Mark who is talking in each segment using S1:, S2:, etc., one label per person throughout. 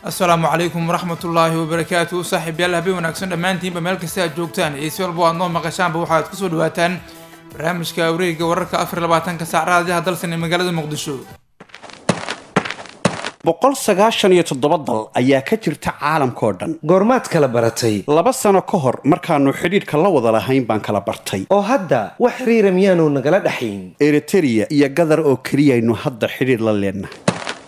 S1: asalaamu calaykum waraxmatullaahi wabarakaatu saaxiibyaal habeen wanaagsan dhammaantiinba meel kasta aad joogtaan iyo si walba aad noo maqashaanba waxaad kusoo dhawaataan barnaamijka wareegga wararka afar labaatanka saac raadiyaha dalsan ee magaalada muqdisho
S2: boqol sagaashan iyo toddoba dal ayaa ka jirta caalamkao dhan
S3: goormaad kala baratay
S2: laba sano ka hor markaannu xidhiidhka la wada lahayn baan kala bartay
S3: oo hadda wax xiriira miyaanu nagala dhaxayn
S2: eritereya iyo gadar oo keliyaynu hadda xidhiidh la leennahay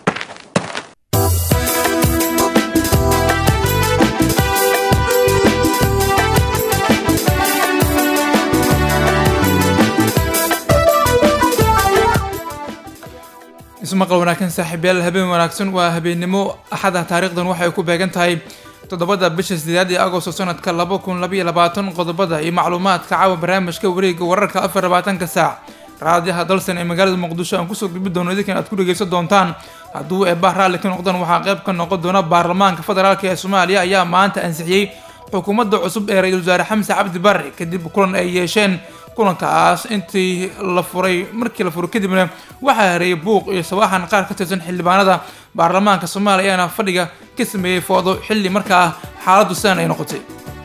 S1: ismaqal wanaagsan saaxiibyaal habeen wanaagsan waa habeennimo axada taariikhdan waxay ku beegan tahay toddobada bisha sideed ee agosto sanadka laba kun labaiyo labaatan qodobada iyo macluumaadka caawa barnaamijka wareegga wararka afar labaatanka saac raadiyaha dalsan ee magaalada muqdisho aan kusoo gudbi doono idinkan aad ku dhegeysan doontaan hadduu eebah raalli ka noqdaan waxaa qayb ka noqon doona baarlamaanka federaalk ee soomaaliya ayaa maanta ansixiyey xukuumadda cusub ee ra-iisul wasaare xamse cabdi barre kadib kulan ay yeesheen kulankaas intii la furay markii la furay kadibna waxaa hareeyay buuq iyo sabaaxan qaar ka tirsan xildhibaanada baarlamaanka soomaaliya ayaana fadhiga ka sameeyey foodo xilli markaa xaaladdu sidan ay noqotay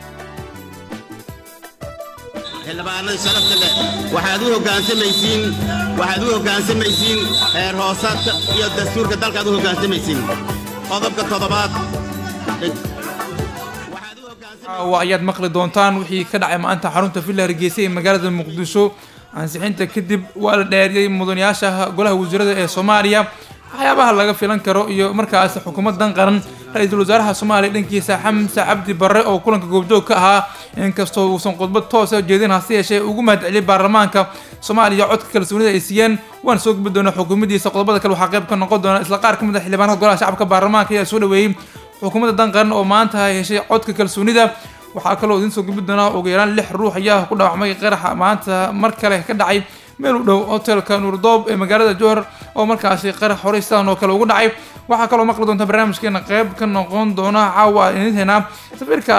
S4: xildhibaanada sharafta leh waxaad u hoggaansamaysiin waxaad u hoggaansamaysiin heer hoosaadka iyo dastuurka dalkaad u hoggaansamaysiin qodobka toddobaad
S1: caawa ayaad maqli doontaan wixii ka dhacay maanta xarunta villa hargeysa ee magaalada muqdisho ansixinta kadib waa la dheeriyey mudanayaasha golaha wasiirada ee soomaaliya waxyaabaha laga filan karo iyo markaas xukuumadan qaran ra-iisul wasaaraha soomaaliya dhankiisa xamse cabdi barre oo kulanka goobjoog ka ahaa inkastoo uusan khudbad toosa jeedin hase yeeshee ugu mahadceliyay baarlamaanka soomaaliya codka kalsoonida ay siiyeen waan soo gudbi doona xukuumadiisa qodobada kale waxaa qayb ka noqon doona isla qaar ka mid a xildhibaanada golaha shacabka baarlamaanka ayaa soo dhaweeyey xukuumadda dan qaran oo maanta heshay codka kalsoonida waxaa kaloo idiin soo gudbi doonaa ugu yaraan lix ruux ayaa ku dhaawacmay qaraxa maanta mar kale ka dhacay meel u dhow hotelka nuurdoob ee magaalada johor oo markaasi qarax horey sidan oo kale ugu dhacay waxaa kaloo maqli doonta barnaamijkeena qayb ka noqon doona caawa idinteena safiirka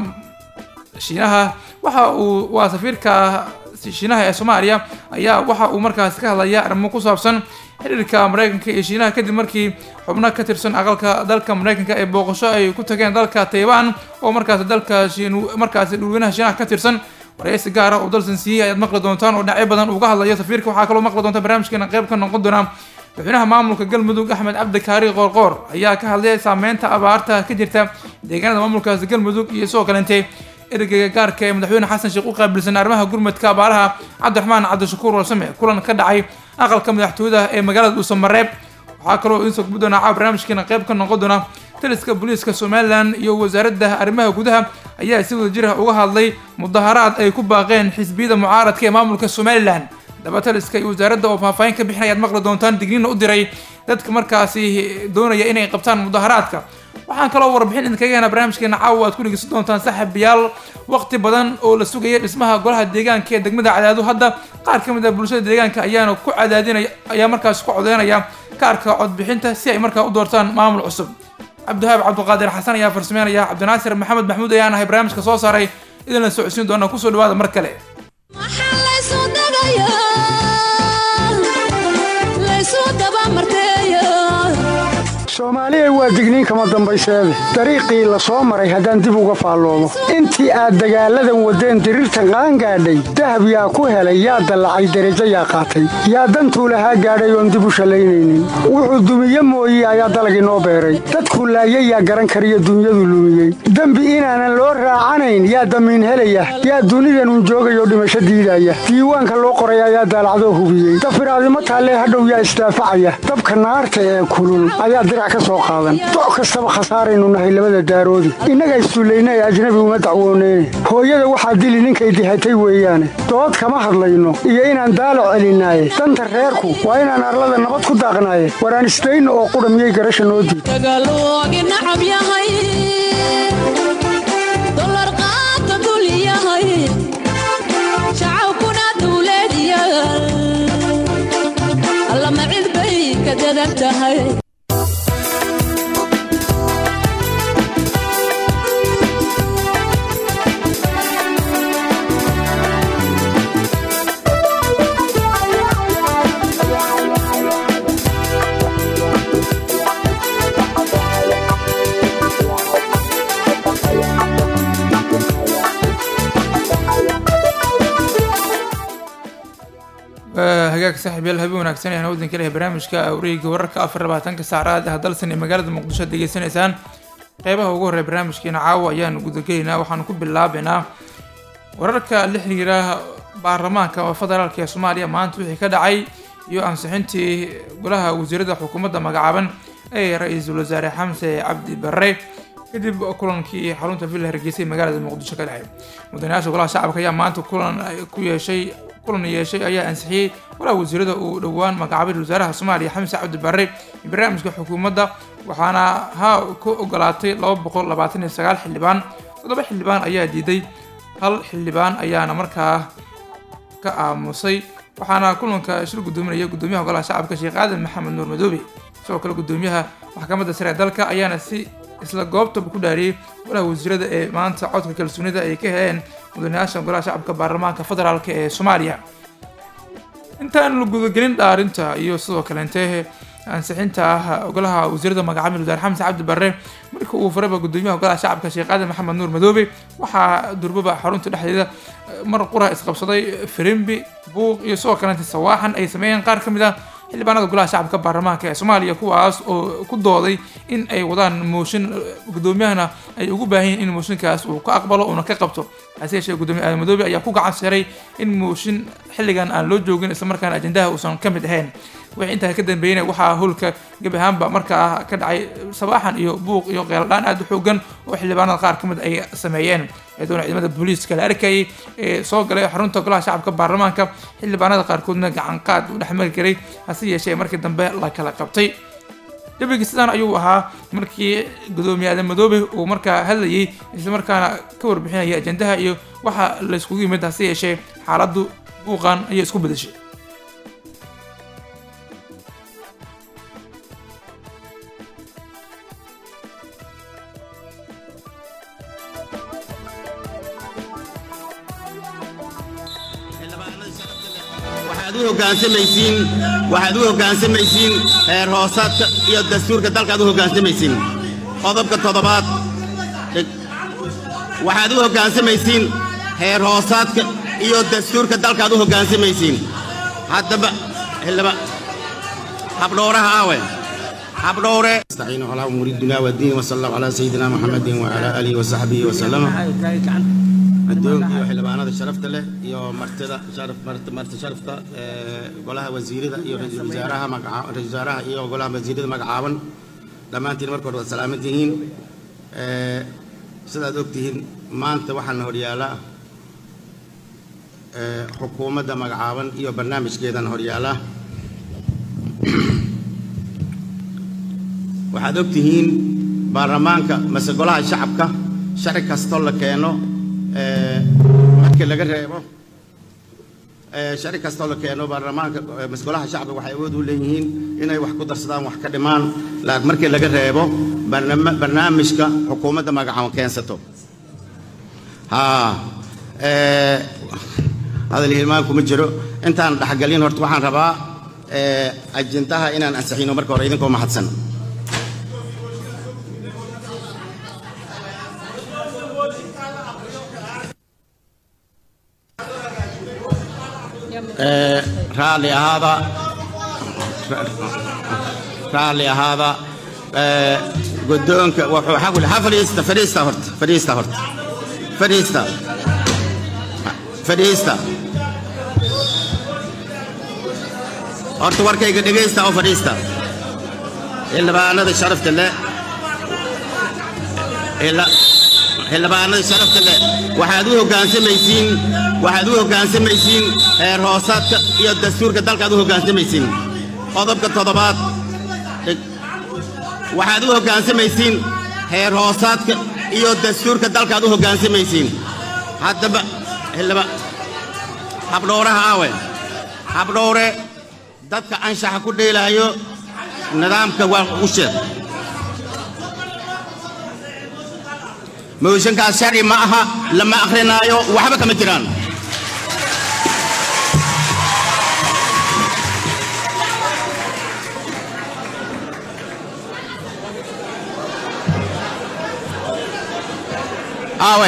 S1: shiinaha waxa uu waa safiirka shiinaha ee soomaaliya ayaa waxa uu markaasi ka hadlaya arrimo ku saabsan xiriirka mareykanka iyo shiinaha kadib markii xubno ka tirsan aqalka dalka mareykanka ee booqasho ay ku tageen dalka taiban oo markaasi dalka markaasi dhulweynaha shiinaha ka tirsan waraysi gaar ah oo dalsan siiyey ayaad maqli doontaan oo dhinacyo badan uga hadlayo safiirka waxaa kaloo maqli doonta barnaamijkeena qayb ka noqon doona madaxweynaha maamulka galmudug axmed cabdi kaari qoorqoor ayaa ka hadlay saameynta abaarta ka jirta deegaanada maamulkaasi galmudug iyo sidoo kalente ergeyga gaarka ee madaxweyne xasan sheekh u qaabilsan arrimaha gurmadka abaaraha cabdiraxmaan cabdishakuur warsame kulan ka dhacay aqalka madaxtooyada ee magaalada dhuusamareeb waxaa kaloo idiin soo gudbi doonaa caawa barnaamijkeena qayb ka noqon doona taliska booliiska somalilan iyo wasaaradda arrimaha gudaha ayaa si wada jira uga hadlay mudaharaad ay ku baaqeen xisbiyada mucaaradka ee maamulka somalilan daba taliska iyo wasaaradda oo faahfaahin ka bixinaya ad maqli doontaan digniina u diray dadka markaasi doonaya inay qabtaan mudaharaadka waxaan kaloo warbixin idinkaga heenaa barnaamijkeena caawa aad ku dhegeysan doontaan saaxiibayaal waqti badan oo la sugaya dhismaha golaha deegaanka ee degmada cadaadu hadda qaar ka mid ah bulshada deegaanka ayaana ku cadaadinaya ayaa markaasi ku codeynaya kaarka codbixinta si ay markaa u doortaan maamul cusub cabdihaab cabdiqaadir xasan ayaa farsameynaya cabdinaasir maxamed maxmuud ayaan ahay barnaamijka soo saaray idinla socodsiin doona kusoo dhawaada mar kale
S5: soomaaliya waa digniin kama dambayseede dariiqii la soo maray haddaan dib uga faalloodo intii aad dagaalladan waddeen diriirtan qaangaadhay dahab yaa ku helay yaa dallacay derajo yaa qaatay yaa dantuu lahaa gaadhay oon dib u shallaynaynin wuxuu dumiye mooye ayaa dalag inoo beeray dadkuu laayay yaa garan kariyo dunyadu lumiyey dembi inaanan loo raacanayn yaa damiin helaya yaa dunidanun joogayoo dhimasho diidaya diiwaanka loo qoray ayaa daalacdoo hubiyey dafiraadimo taallee hadhow yaa isdaafacaya dabka naarta ee kulul ayaa doc kastaba khasaaraynu nahay labada daaroodi innaga issullayna ee ajnabi uma dacwooneyne hooyada waxaa dili ninkay dihatay weeyaane dood kama hadlayno iyo inaan daalo celinaaye danta reerku waa inaan arlada nabad ku daaqnaaye waraan isdayno oo qudha miyay garasha noo diid
S1: saaxiibyaal habeen wanaagsan ayaan waddan ka lehay barnaamijka wareega wararka afar labaatanka saacraad ah dalsan ee magaalada muqdisho ad degeysanaysaan qeybaha ugu horreya barnaamijkeena caawa ayaan gudagelaynaa waxaanu ku bilaabaynaa wararka la xiriira baarlamaanka federaalk ee soomaaliya maanta wixii ka dhacay iyo ansixintii golaha wasiirada xukuumadda magacaaban ee ra-iisul wasaare xamse cabdi barre kadib kulankii xarunta villa hargeysa ee magaalada muqdisho ka dhacay mudanayaasha golaha shacabka ayaa maanta kulan ku yeeshay kulan yeeshay ayaa ansixiyey golaha wasiirada uu dhowaan magacaabay wasaaraha soomaaliya xamse cabdi barre barnaamijka xukuumadda waxaana ha ku ogolaatay laba boqol labaatan iyo sagaal xildhibaan toddoba xildhibaan ayaa diiday hal xildhibaan ayaana markaa ka aamusay waxaana kulanka shir gudoominaya gudoomiyaha golaha shacabka sheekh aadan maxamed nuur madoobe sidoo kale gudoomiyaha maxkamadda sare ee dalka ayaana si isla goobtaba ku dhaariyey golaha wasiirada ee maanta codka kalsoonida ay ka heleen mudanayaasha golaha shacabka baarlamaanka federaalk ee soomaaliya intaan la gudagelin dhaarinta iyo sidoo kaleente ansixinta ah golaha wasiirada magacaabid wasaare xamse cabdi barre markii uu faraba gudoomiyaha golaha shacabka sheekh aadan maxamed nuur madoobe waxaa durbaba xarunta dhexdeeda mar qura isqabsaday firimbi buuq iyo sidoo kaleente sawaaxan ay sameeyeen qaar ka mid ah xildhibaanada golaha shacabka baarlamaanka ee soomaaliya kuwaas oo ku dooday in ay wadaan mooshin gudoomiyahana ay ugu baahan yihin in mooshinkaas uu ka aqbalo uuna ka qabto hase yeeshee gudoomiye aadan madoobe ayaa ku gacan saray in mooshin xilligan aan loo joogin islamarkaana ajendaha uusan ka mid ahayn wixii intaa ka dambeeyna waxaa howlka gebi ahaanba markaa ka dhacay sabaaxan iyo buuq iyo qeeladhaan aada u xoogan oo xildhibaanada qaar ka mid ay sameeyeen iyadoona ciidamada booliiska la arkayay ee soo galay xarunta golaha shacabka baarlamaanka xildhibaanada qaarkoodna gacan qaad u dhexmari karay hase yeeshee markii dambe la kala qabtay jabigii sidaan ayuu ahaa markii gudoomiye aadan madoobe uu markaa hadlayay islamarkaana ka warbixinaya ajendaha iyo waxa la iskugu yimid hase yeeshee xaaladdu buuqan ayay isku bedeshay
S4: waxaad u hoggaansamaysiin waxaad u hoggaansamaysiin heer hoosaadka iyo dastuurka dalkaad u hoggaansamaysiin qodobka toddobaad dhig waxaad u hoggaansamaysiin heer hoosaadka iyo dastuurka dalkaad u hoggaansamaysiin haddaba xildhiba habdhowraha aawe habdhowre استعينوا على امور الدنيا والدين وصلى الله على سيدنا محمد وعلى اله وصحبه وسلم addoonka iyo xildhibaanada sharafta leh iyo martida sharaf marti marti sharafta ee golaha wasiirada iyo ra-iisul wasaaraha magaca ra-iisul wasaaraha iyo golaha wasiirada magacaaban dhammaantiin marka hore waad salaaman tihiin ee sidaad ogtihiin maanta waxaana horyaala ee xukuumadda magacaaban iyo barnaamijkeedana horyaala waxaad ogtihiin baarlamaanka mase golaha shacabka sharci kastoo la keeno markii laga reebo sharci kastoo la keeno baarlamaanka masgolaha shacabka waxay awood u leeyihiin inay wax ku darsadaan wax ka dhimaan laakiin markii laga reebo barnaamijka xukuumadda magacaban keensato haa hadal hilmaan kuma jiro intaan dhexgelin horta waxaan rabaa ajintaha inaan ansixino marka hore idinkoo mahadsan raalli ahaada raalli ahaada guddoonka wuxuu xagul ha fadhiista fadhiista horta fadhiista horta fadhiista fadhiista horta warkayga dhegaysta oo fadhiista xildhibaanada sharafta leh xildhibaanada sharafta leh waxaad u hoggaansamaysiin waxaad u hoggaansamaysiin heer hoosaadka iyo dastuurka dalkaad u hoggaansamaysiin qodobka toddobaad dhig waxaad u hoggaansamaysiin heer hoosaadka iyo dastuurka dalkaad u hoggaansamaysiin haddaba xildhiba habdhowraha aawe habdhowre dadka anshaxa ku dheelaayo nidaamka waa u sheeg mooshankaas sharci ma aha lama akhrinaayo waxba kama jiraan aawe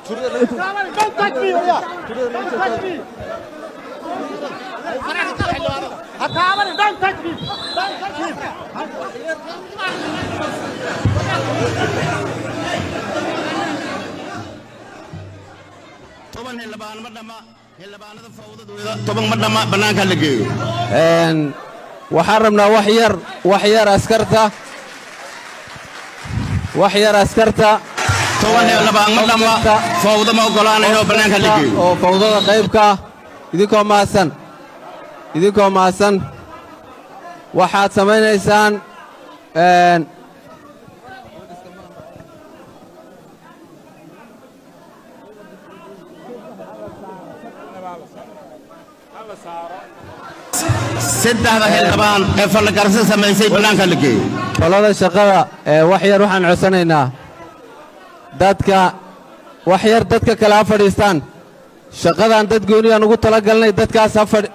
S4: toban xildhibaan ma dhamma xildhibaanada fawdadooda toban ma dhamma bannaanka la geeyo
S6: waxaan rabnaa wax yar wax yar askarta wax yar askarta
S4: toban xildhibaan ma dhamma fawda ma oggolaanayo bannaanka la geeyo
S6: oo fawdada qaybka ah idinkoo mahadsan idinkoo mahadsan waxaad samaynaysaan een,
S4: saddexda xildhibaan ee fallagarso samaysay bannaanka la geeyo
S6: qolada shaqada ee wax yar waxaan codsanaynaa dadka wax yar dadka kale ha fadhiistaan shaqadan dad gooniyaan ugu tala galnay dadkaas ha fadhi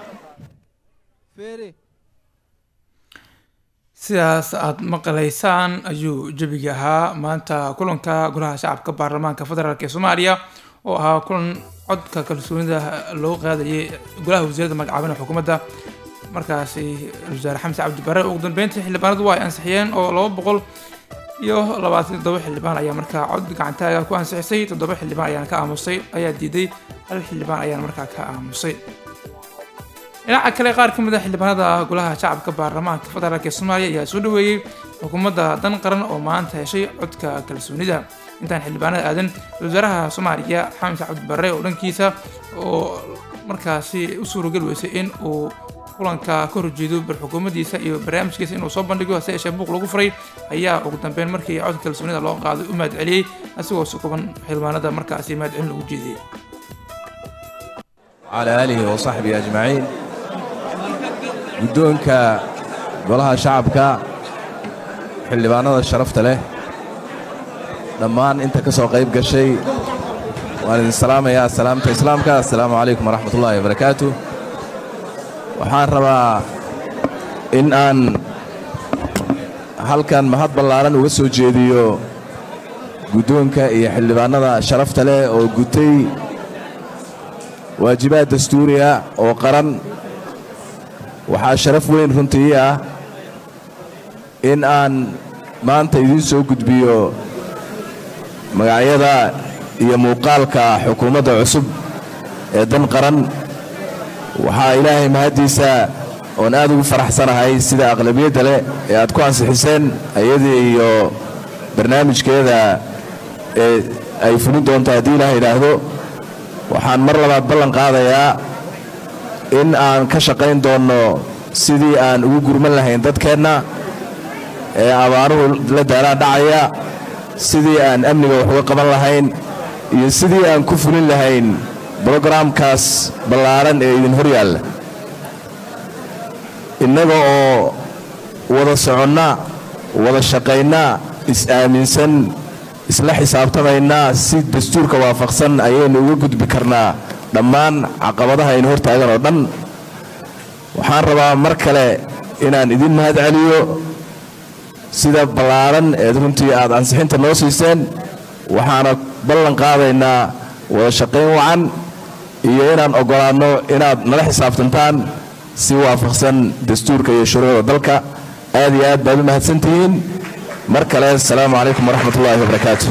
S1: sidaas aad maqlaysaan ayuu jebigi ahaa maanta kulanka golaha shacabka baarlamaanka federaalk ee soomaaliya oo ahaa kulan codka kalsoonida loo qaadayay golaha wasiirada magacaabina xukuumadda markaasi wasaare xamse cabdi bare ugu dambeyntii xildhibaanadu waa ay ansixiyeen oo laba boqol iyo labaatan toddoba xildhibaan ayaa markaa cod gacantaaga ku ansixisay toddoba xildhibaan ayaana ka aamusay ayaa diiday hal xildhibaan ayaana markaa ka aamusay dhinaca kale qaar ka mid a xildhibaanada golaha shacabka baarlamaanka federaalk ee soomaaliya ayaa soo dhaweeyey xukuumadda dan qaran oo maanta heshay codka kalsoonida intaan xildhibaanada aadan wasaaraha soomaaliya xamse cabdi barre oo dhankiisa oo markaasi u suurageli weysay in uu kulanka ka horjeedo bar xukuumaddiisa iyo barnaamijkiisa inuu soo bandhigo hase yeeshee buuq lagu furay ayaa ugu dambeyn markii codka kalsoonida loo qaaday u mahad celiyey asigoo sukuban xildhibaanada markaasi mahad celin lagu jeediyey
S7: على آله وصحبه أجمعين guddoonka golaha shacabka xildhibaanada sharafta leh dhammaan inta ka soo qayb gashay waan idin salaamayaa salaamta islaamka assalaamu calaykum waraxmat ullaahi wabarakaatu waxaan rabaa in aan halkan mahad ballaaran uga soo jeediyo guddoonka iyo xildhibaanada sharafta leh oo gutay waajibaad dastuuriya oo qaran waxaa sharaf weyn runtii ah in aan maanta idiin soo gudbiyo magacyada iyo muuqaalka xukuumadda cusub ee dan qaran waxaa ilaahay mahaddiisa oon aad ugu faraxsanahay sida aqlabiyadda leh ee aad ku ansixiseen ayadii iyo barnaamijkeeda ee ay fulin doonto haddii ilaah idhaahdo waxaan mar labaad ballan qaadayaa in aan ka shaqayn doonno sidii aan ugu gurman lahayn dadkeenna ee abaaruhu la daaraa dhacaya sidii aan amniga wax uga qaban lahayn iyo sidii aan ku fulin lahayn brogaraamkaas ballaaran ee idin hor yaalla innaga oo wada soconna wada shaqaynna is-aaminsan isla xisaabtamaynaa si dastuurka waafaqsan ayaynu uga gudbi karnaa dhammaan caqabadaha aynu hortaagan oo dhan waxaan rabaa mar kale inaan idin mahad celiyo sida ballaaran eed runtii aad ansixinta noo siiseen waxaana ballan qaadaynaa wada shaqayn wacan iyo inaan oggolaanno inaad nala xisaabtantaan si waafaqsan dastuurka iyo shuruucda dalka aad iyo aad baad u mahadsantihiin mar kale asalaamu calaykum waraxmat ullaahi wabarakaatu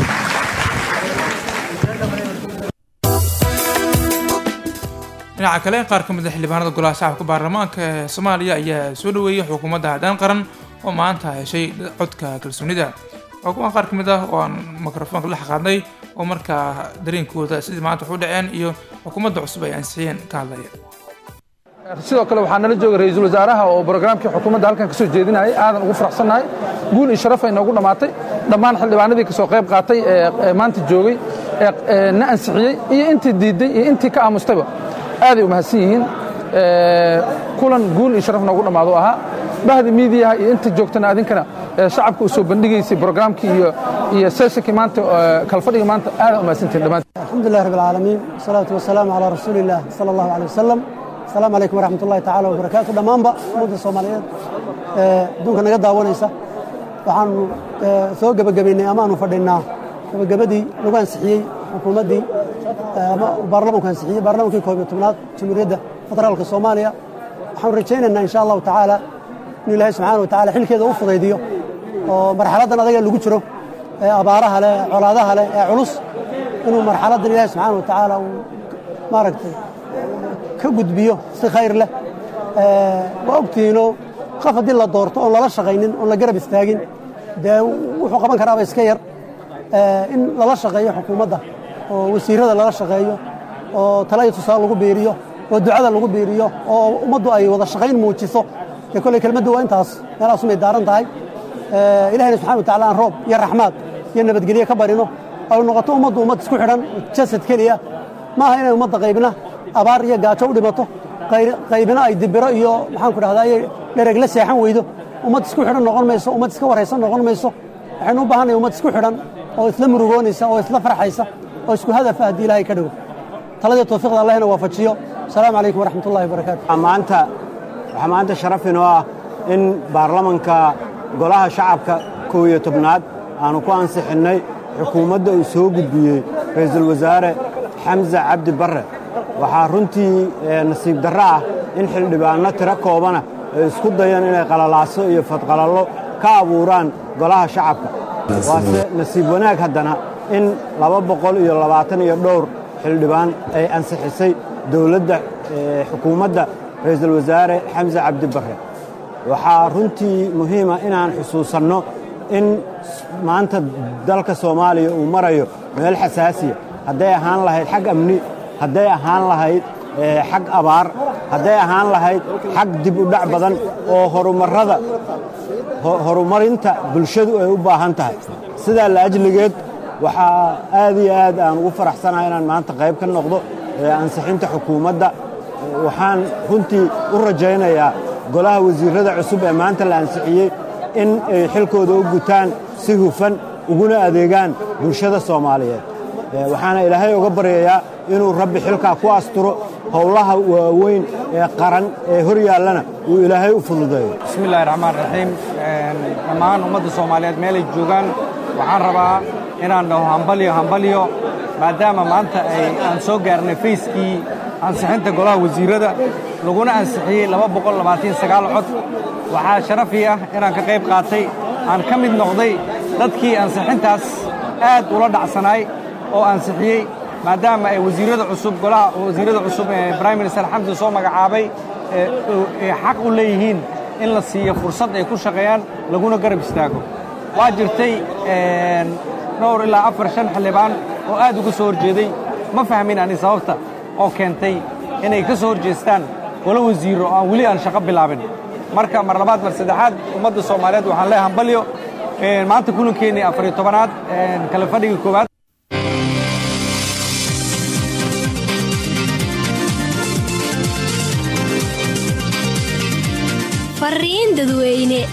S1: dhinaca kale qaar ka mid a xildhibaanada golaha shacabka baarlamaanka ee soomaaliya ayaa soo dhaweeyey xukuumadda haddaan qaran oo maanta heshay codka kalsoonida xukuumaha qaar ka mid ah oo aan mikrofoonka la xaqaadnay oo markaa dareenkooda sidii maanta wax u dhaceen iyo xukuumadda cusub ay ansixiyeen ka hadlaya
S8: sidoo kale waxaa nala jooga ra-iisul wasaaraha oo brograamkii xukuumadda halkan ka soo jeedinayay aadan ugu faraxsannahay guul iyo sharaf ay noogu dhammaatay dhammaan xildhibaanadii ka soo qayb qaatay ee maanta joogay ee na ansixiyey iyo intii diidday iyo intii ka aamustayba aaday u mahadsan yihiin kulan guul iyo sharaf noogu dhammaado ahaa bahda miidiyaha iyo inta joogtana adinkana shacabka u soo bandhigaysay brograamkii iyo iyo seeshankii maanta kalfadhiga maanta aadan u mahadsantihin dhammaan
S9: الحمد لله رب العالمين والصلاة والسلام على رسول الله صلى الله عليه وسلم السلام عليكم ورحمة الله تعالى وبركاته dhammaanba ummadda soomaaliyeed ee adduunka naga daawanaysa waxaanu soo gebagabaynay ama aanu fadhinaa gebagabadii lagu ansixiyey xukuumaddii ama baarlamanku ansixiyey baarlamankii koob iyo tobnaad jamhuuriyadda federaalka soomaaliya waxaanu rajaynaynaa insha allahu tacaala inuu ilaahay subxaana wa tacala xilkeeda u fudaydiyo oo marxaladdan adaga lagu jiro ee abaaraha leh ee colaadaha leh ee culus inuu marxaladdan ilaahay subxaana wa tacaala uu maaragtay ka gudbiyo si khayr leh waa ogtihiinoo qof haddii la doorto oon lala shaqaynin oon la garab istaagin dee wuxuu qaban karaaba iska yar in lala shaqeeyo xukuumadda oo wasiirada lala shaqeeyo oo tala iyo tusaale lagu biiriyo oo ducada lagu biiriyo oo ummaddu ay wada shaqayn muujiso dee kolley kelmaddu waa intaas meelahaasumay daaran tahay ilahayna subxana wa tacala aan roob iyo raxmaad iyo nabadgelye ka barino ay noqoto ummaddu ummad isku xidhan jasad keliya ma aha inay ummadda qaybna abaar iyo gaajo u dhimato qaybina ay dibiro iyo maxaanku dhahdaa ay dhereg la seexan weydo ummad isku xidhan noqon mayso ummad iska waraysan noqon mayso waxaynu u baahannahay ummad isku xidhan oo isla murugoonaysa oo isla farxaysa oo isku hadafa haddii ilaahay ka dhigo taladii tawfiiqda allahna waafajiyo asalaamu calaykum waraxmat ullahi wabarakaatu
S10: maanta waxaa maanta sharaf inoo ah in baarlamanka golaha shacabka kow iyo tobnaad aanu ku ansixinnay xukuumadda uu soo gudbiyey ra'iisul wasaare xamse cabdi barre waxaa runtii nasiib darro ah in xildhibaanno tiro koobana ay isku dayeen inay qalalaaso iyo fadqalallo ka abuuraan golaha shacabka waase nasiib wanaag haddana in laba boqol iyo labaatan iyo dhowr xildhibaan ay ansixisay dowladda xukuumadda ra'iisul wasaare xamse cabdi barre waxaa runtii muhiima inaan xusuusanno in maanta dalka soomaaliya uu marayo meel xasaasiya hadday ahaan lahayd xag amni hadday ahaan lahayd xag abaar hadday ahaan lahayd xag dib u dhac badan oo horumarrada horumarinta bulshadu ay u baahan tahay sidaa la ajligeed waxaa aad iyo aad aan ugu faraxsanahay inaan maanta qayb ka noqdo ansixinta xukuumadda waxaan runtii u rajaynayaa golaha wasiirrada cusub ee maanta la ansixiyey in ay xilkooda u gutaan si hufan uguna adeegaan bulshada soomaaliyeed waxaana ilaahay uga baryayaa inuu rabbi xilkaa ku asturo howlaha waaweyn ee qaran ee hor yaallana uu ilaahay u fududeeyo
S11: bismillahi raxmaan raxiim dhammaan ummadda soomaaliyeed meelay joogaan waxaan rabaa inaan dhaho hambalyo hambalyo maadaama maanta ay aan soo gaarnay fayskii ansixinta golaha wasiirrada laguna ansixiyey cod waxaa sharafii ah inaan ka qayb qaatay aan ka mid noqday dadkii ansixintaas aad ula dhacsanaay oo ansixiyey maadaama ay wasiirrada cusub golaha wasiirrada cusub ee brime minister xamsan soo magacaabay ay xaq u leeyihiin in la siiyo fursad ay ku shaqeeyaan laguna garab istaago waa jirtay dhowr ilaa afar shan xildhibaan oo aad uga soo horjeeday ma fahmin ani sababta oo keentay inay ka soo horjeestaan golo wasiiro oo aan weli aan shaqo bilaabin marka mar labaad mar saddexaad ummadda soomaaliyeed waxaan leeyahay hambalyo maanta kulankeenii afariyo tobanaad kala fadhiga koowaad
S12: fariin dadweyne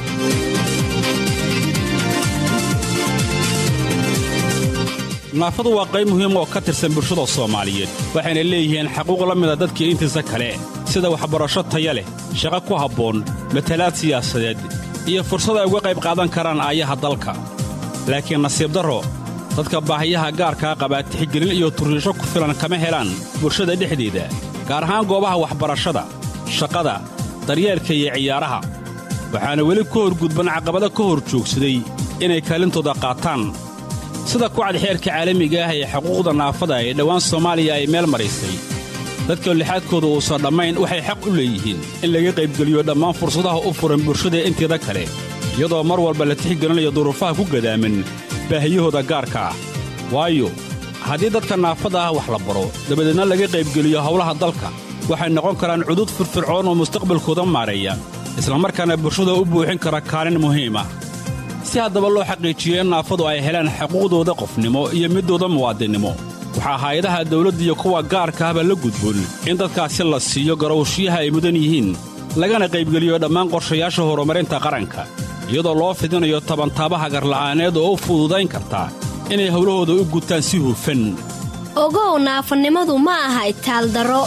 S13: naafadu waa qayb muhiim oo ka tirsan bulshada soomaaliyeed waxayna leeyihiin xaquuq la mida dadkii intiisa kale sida waxbarasho taya leh shaqo ku habboon matalaad siyaasadeed iyo fursad ay uga qayb qaadan karaan aayaha dalka laakiin nasiib darro dadka baahiyaha gaarkaa qabaa tixgelin iyo turriisho ku filan kama helaan bulshada dhexdeeda gaar ahaan goobaha waxbarashada shaqada daryeelka iyo ciyaaraha waxaana weli ka horgudban caqabado ka hor joogsaday inay kaalintooda qaataan sida kucad xeerka caalamiga ah ee xuquuqda naafada ee dhowaan soomaaliya ay meel maraysay dadka lixaadkooda uusan dhammayn waxay xaq u leeyihiin in laga qaybgeliyo dhammaan fursadaha u furan bulshada inteeda kale iyadoo mar walba la tixgelinayo duruufaha ku gadaaman baahiyahooda gaarka ah waayo haddii dadka naafada ah wax la baro dabadeedna laga qaybgeliyo howlaha dalka waxay noqon karaan cudud firfircoon oo mustaqbalkooda maareeya islamarkaana bulshada u buuxin kara kaalin muhiim ah si haddaba loo xaqiijiyo in naafadu ay helaan xuquuqdooda qofnimo iyo middooda muwaadinnimo waxaa hay-adaha dawladda iyo kuwa gaarka ahba la gudboon in dadkaasi la siiyo garowshiyaha ay mudan yihiin lagana qaybgeliyo dhammaan qorshayaasha horumarinta qaranka iyadoo loo fidinayo tabantaabaha garla'aaneed oo u fududayn karta inay howlahooda u gutaan si hufan
S12: ogow naafanimadu ma aha itaaldaro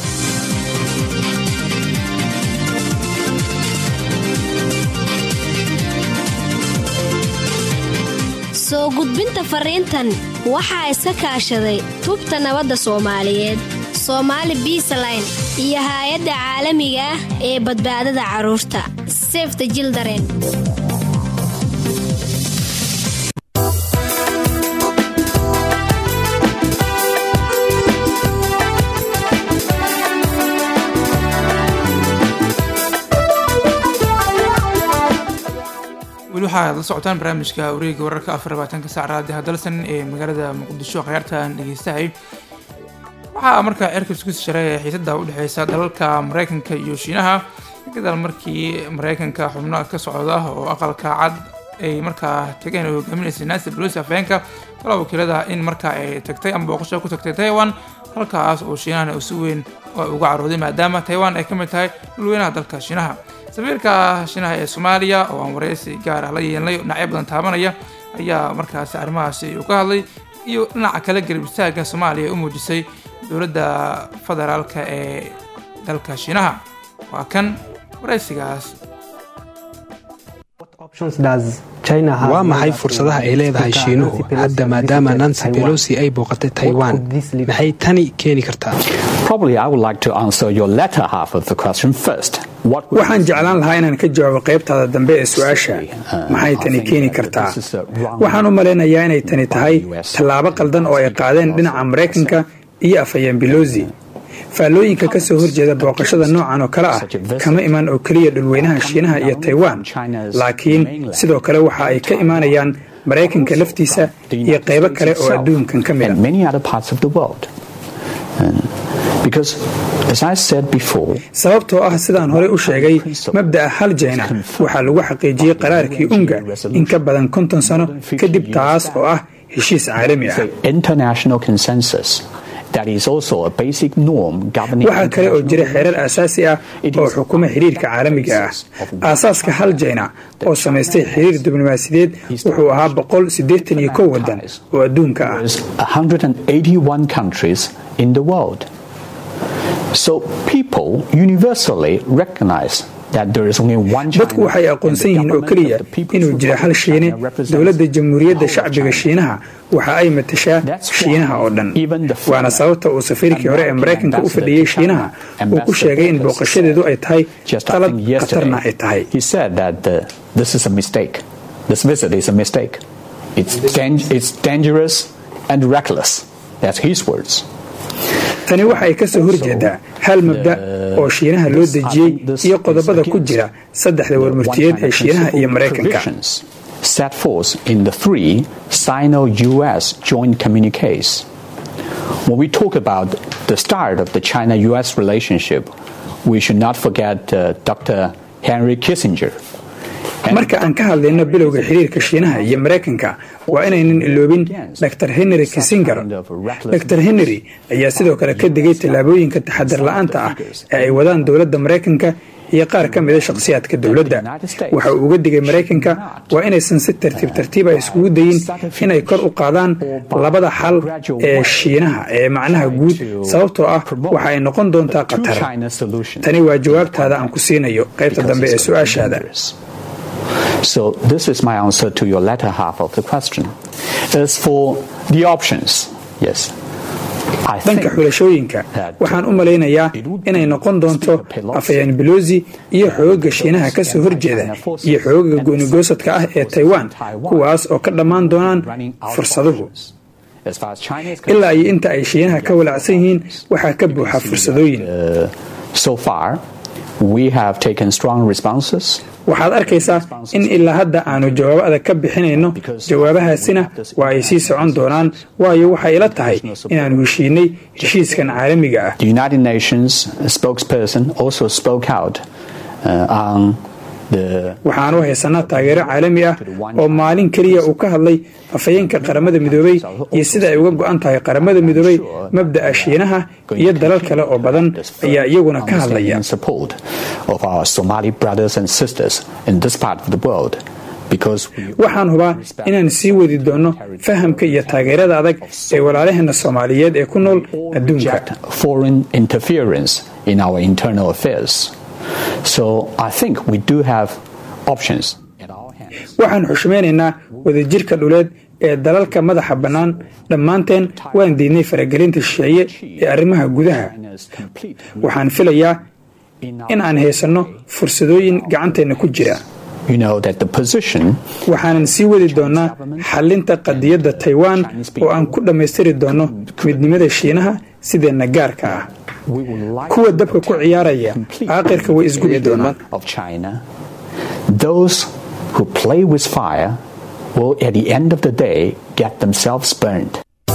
S12: soo gudbinta fariintan waxaa iska kaashaday tubta nabadda soomaaliyeed soomaali biisaline iyo haay-adda caalamiga ah ee badbaadada carruurta sefta jildaren
S1: weli waxaad la socotaan barnaamijka wareega wararka afar labaatanka sac raadi hadalsan ee magaalada muqdisho khiyaartan dhegeystahay waxaa markaa cirka isku sharay xiisada udhexeysa dalalka mareykanka iyo shiinaha gadaal markii mareykanka xubno ka socda oo aqalka cad ay markaa tageen oo hogaaminaysa nancy pelosi afhayeenka golaha wakiilada in markaa ay tagtay ama booqasho ku tagtay taiwan halkaas oo shiinahana uu si weyn uga carooday maadaama taiwan ay ka mid tahay dhulweynaha dalka shiinaha safiirka shiinaha ee soomaaliya oo aan wareysi gaar ah la yeelnay dhinacyo badan taabanaya ayaa markaasi arrimahaasi uu ka hadlay iyo dhinaca kale garab istaaga soomaaliya ee u muujisay dowladda federaalka ee dalka shiinaha waa kan wareysigaas
S14: waa maxay fursadaha ay leedahay shiinuhu hadda maadaama nancy pelosi ay booqatay taiwan maxay tani keeni kartaa
S15: waxaan jeclaan lahaa inaan ka jawaabo qaybtaada dambe ee su-aasha maxay tani keeni kartaa waxaan u malaynayaa inay tani tahay tallaabo qaldan oo ay qaadeen dhinaca maraykanka iyo afhayeen belosi faallooyinka ka soo horjeeda booqashada noocan oo kale ah kama imaan oo keliya dhulweynaha shiinaha iyo taiwan laakiin sidoo kale waxa ay ka imaanayaan maraykanka laftiisa iyo qaybo kale oo adduunkan ka mida sababtoo ah sidaan horey u sheegay mabda'a hal jayna waxaa lagu xaqiijiyey qaraarkii unga in ka badan konton sano kadib taas oo ah heshiis caalami ah waxaa kale oo jira xeerar aasaasi ah oo xukuma xiriirka caalamiga ah aasaaska hal jayna oo samaystay xiriir diblomaasiyadeed wuxuu ahaa boqol siddeetan iyo kow wadan oo adduunka ah dadku waxay aqoonsan yihiin oo keliya inuu jiro hal shiine dowladda jamhuuriyadda shacbiga shiinaha waxa ay matashaa shiinaha oo dhan waana sababta uu safiirkii hore ee maraykanka u fadhiyey shiinaha uu ku sheegay in booqashadeedu ay tahay qalad khatarna ay tahay tani waxay ka soo horjeedaa hal mabda oo shiinaha loo dejiyey iyo qodobada ku jira saddexda warmurtiyeed ee shiinaha iyo maraykanka
S16: set forth in the three Sino US joint communiques. When we talk about the start of the China US relationship, we should not forget uh, Dr. Henry Kissinger.
S15: marka aan ka hadlayno bilowga xiriirka shiinaha iyo maraykanka waa inaynan iloobin dr henry kissinger dr henry ayaa sidoo kale ka digay tallaabooyinka taxadar la-aanta ah ee ay wadaan dowladda maraykanka iyo qaar ka mida shakhsiyaadka dowladda waxa uu uga digay maraykanka waa inaysan si tartiib tartiiba iskugu dayin inay kor u qaadaan labada xal ee shiinaha ee macnaha guud sababtoo ah waxa ay noqon doontaa khatar tani waa jawaabtaada aan ku siinayo qaybta dambe ee su-aashaada
S16: So this is my answer to your latter half of the question. As for the options, yes.
S15: dhanka xulashooyinka waxaan u malaynayaa inay noqon doonto afhayeen belosi iyo xoogaga shiinaha ka soo horjeeda iyo xoogaga goonigoosadka ah ee taiwan kuwaas oo ka dhammaan doonaan fursaduhu ilaa iyo inta ay shiinaha ka walacsan yihiin waxaa ka buuxa fursadooyin waxaad arkaysaa in ilaa hadda aanu jawaabo adag ka bixinayno jawaabahaasina waa ay sii socon doonaan waayo waxay ila tahay inaanu heshiinay heshiiskan caalamiga ah waxaanu haysanaa taageero caalami ah oo maalin keliya uu ka hadlay afhayeenka qaramada midoobey iyo sida ay uga go-an tahay qaramada midoobey mabda'a shiinaha iyo dalal kale oo badan ayaa iyaguna ka hadlaya waxaan hubaa inaan sii wadi doonno fahamka iyo taageerada adag ee walaalaheena soomaaliyeed ee ku nool adduunka waxaan xushmaynaynaa wadajirka dhuleed ee dalalka madaxa bannaan dhammaanteen waan diidnay faragelinta shisheeye ee arrimaha gudaha waxaan filayaa in aan haysanno fursadooyin gacanteenna ku jira waxaanan sii wadi doonnaa xallinta qadiyadda taiwan oo aan ku dhammaystiri doonno midnimada shiinaha sideenna gaarka ah kuwa dabka ku ciyaaraya aaqirka way isgubi doonaan
S16: Those who play with fire will, at the end of the day, get themselves burned.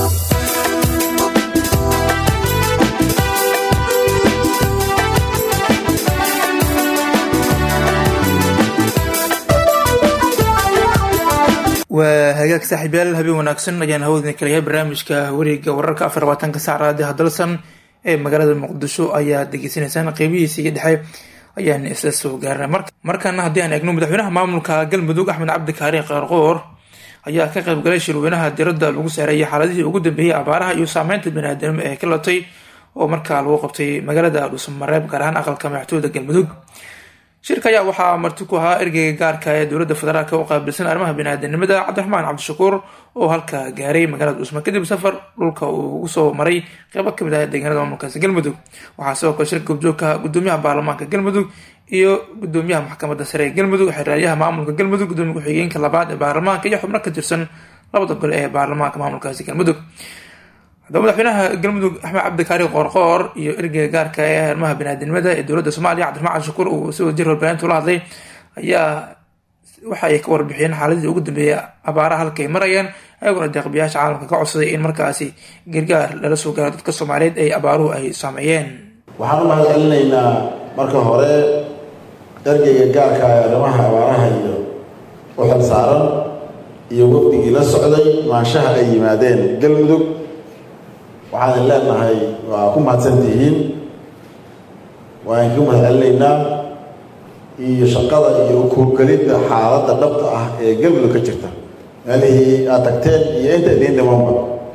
S1: waa hagaag saaxiibyaal habeen wanaagsan ayaan hawadina kalayahay barnaamijka wareega wararka afar labaatanka saac raadiha dalsan ee magaalada muqdisho ayaa degeysanaysaan qeybihiisa iyo dhexe ayaan isla soo gaarnay markaana haddii aan eegno madaxweynaha maamulka galmudug axmed cabdi kaari qaarqoor ayaa ka qayb galay shirweynaha diradda lagu saareeyay xaaladihii ugu dambeeyey abaaraha iyo saameynta baniaadanimo ee ka latay oo markaa lagu qabtay magaalada dhuusamareeb gaar ahaan aqalka madaxtooyada galmudug shirka ayaa waxaa marti ku ahaa ergeyga gaarka ee dowladda federaalk u qaabilsan arrimaha baniaadanimada cabdiraxmaan cabdishakuur oo halka gaaray magaalada dhuusma kadib safar dhulka uu ugu soo maray qeybo kamid ah deegaanada maamulkaasi galmudug waxaa sidoo kale shirka goobjoogka gudoomiyaha baarlamaanka galmudug iyo gudoomiyaha maxkamadda sare ee galmudug xeraalyaha maamulka galmudug gudoomiya ku-xigeenka labaad ee baarlamaanka iyo xubno ka tirsan labada gole ee baarlamaanka maamulkaasi galmudug haddaba madaxweynaha galmudug axmed cabdikaari qoorqoor iyo ergeyga gaarka ee arrimaha baniaadanimada ee dowladda soomaaliya cabdiraxmaan cabdishakuur uu si wadajir warbaahinta ula hadlay ayaa waxa ay ka warbixiyeen xaaladii ugu dambeeyay abaaraha halka ay marayaan ayaguna deeqbiyaasha caalamka ka codsaday in markaasi gargaar lala soo gaaro dadka soomaaliyeed ay abaaruhu ay saameeyeen
S17: waxaan u mahad celinaynaa marka hore ergeyga gaarka ee arrimaha abaaraha iyo u xil saaran iyo wafdigii la socday maanshaha ay yimaadeen galmudug waxaan leenahay waa ku mahadsan tihiin waan ku mahad celinaynaa iyo shaqada iyo kuurgelidda xaaladda dhabta ah ee galmudug ka jirta meelihii aad tagteen iyo inta idiin dhimanba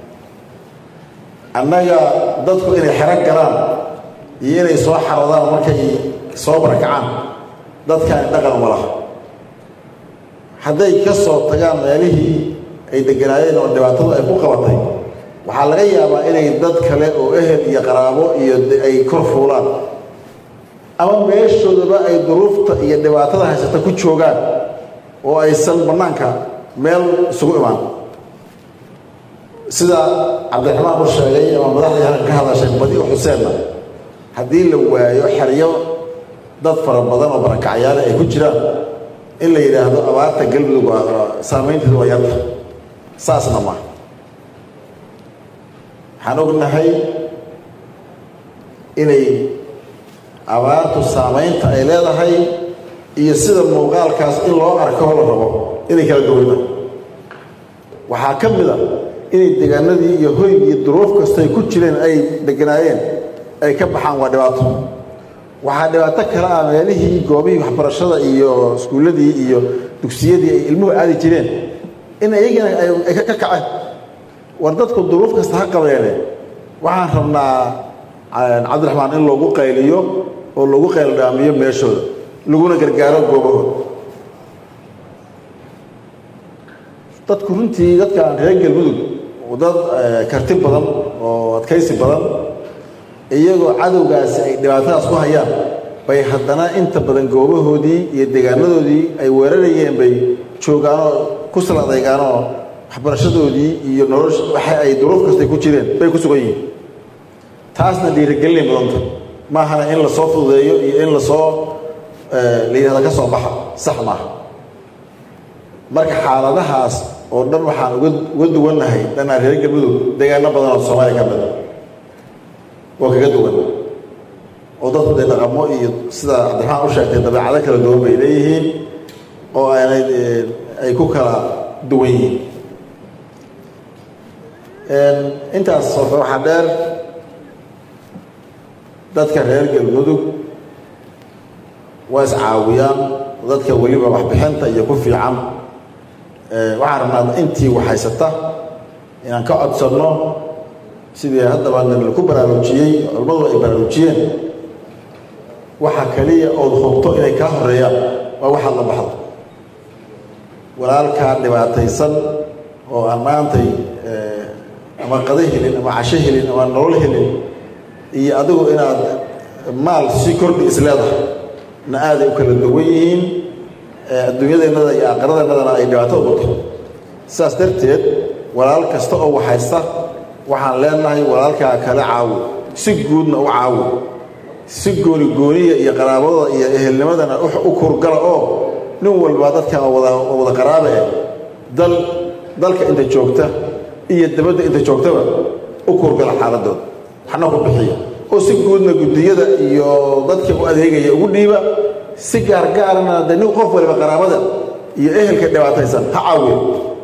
S17: annaga dadku inay xero galaan iyo inay soo xaradaan markay soo barakacaan dadkaani dhaqan uma laha hadday ka soo tagaan meelihii ay deganaayeen oo dhibaatadu ay ku qabatay waxaa laga yaabaa inay dad kale oo ehel iyo qaraabo iyo ay kor fuulaan ama meeshoodaba ay duruufta iyo dhibaatada haysata ku joogaan oo aysan bannaanka meel isugu imaan sida cabdiraxmaan u sheegay ama madaxdii halkan ka hadashay badi u xuseenna haddii la waayo xeryo dad fara badan oo barakacyaale ay ku jiraan in la yidhaahdo abaarta galmudug saamaynteedu waa yarta saasna ma waxaan ognahay inay abaartu saamaynta ay leedahay iyo sida muuqaalkaas in loo arko la rabo inay kala duwana waxaa ka mid a inay deegaanadii iyo hoygii duruuf kastay ku jireen ay deganaayeen ay ka baxaan waa dhibaato waxaa dhibaato kale ah meelihii goobihii waxbarashada iyo iskuulladii iyo dugsiyadii ay ilmuhu aadi jireen in iyagana ay ka kaceen war dadku duruuf kasta ha qabeene waxaan rabnaa cabdiraxmaan in loogu qayliyo oo loogu qayldhaamiyo meeshooda laguna gargaaro goobahooda dadku runtii dadkan reer galmudug dad karti badan oo adkaysi badan iyagoo cadowgaasi ay dhibaatadaas ku hayaan bay haddana inta badan goobahoodii iyo deegaanadoodii ay weerarayeen bay joogaanoo ku saladaygaanoo waxbarashadoodii iyo nolosha waxa ay duruuf kastay ku jireen bay ku sugan yihiin taasna dhiirigelinay mudanta maahana in lasoo fududeeyo iyo in lasoo la yidhahda ka soo baxa sax maaha marka xaaladahaas oo dhan waxaan uga uga duwannahay dhanaa reer galmudug deegaano badan oo soomaaliya ka mida oo kaga duwan oo dadku dee dhaqamo iyo sida cabdiraxmaan u sheegtay dabeecado kala duwan bay leeyihiin oo aanay ay ku kala duwan yihiin intaas horta waxaa dheer dadka reer galmudug waa iscaawiyaan dadka weliba waxbixinta iyo ku fiican waxaan rabnaa intii waxhaysata inaan ka codsanno sidii haddaba laku baraarujiyey culimmadu ay baraarujiyeen waxa kaliya ood hubto inay kaa horeeyaan waa waxaad la baxdo walaalkaa dhibaataysan oo aan maantay ama qado helin ama casho helin ama nolol helin iyo adigu inaad maal si kordhi isleedahay na aaday u kala duwan yihiin adduunyadeennada iyo aaqiradeennadana ay dhibaato u qabto sidaas darteed walaal kasta oo waxhaysta waxaan leenahay walaalkaa kale caawo si guudna u caawo si gooni gooniya iyo qaraabadooda iyo ehelnimadana u kurgala oo nin walba dadkan wada wada qaraabe eh dal dalka inta joogta iyo dabadda inta joogtaba u kurgala xaaladooda waxna ku bixiya oo si guudna guddiyada iyo dadka u adeegaya ugu dhiiba si gaargaarana de nin qof waliba qaraabada iyo ehelka dhibaataysan ha caawiya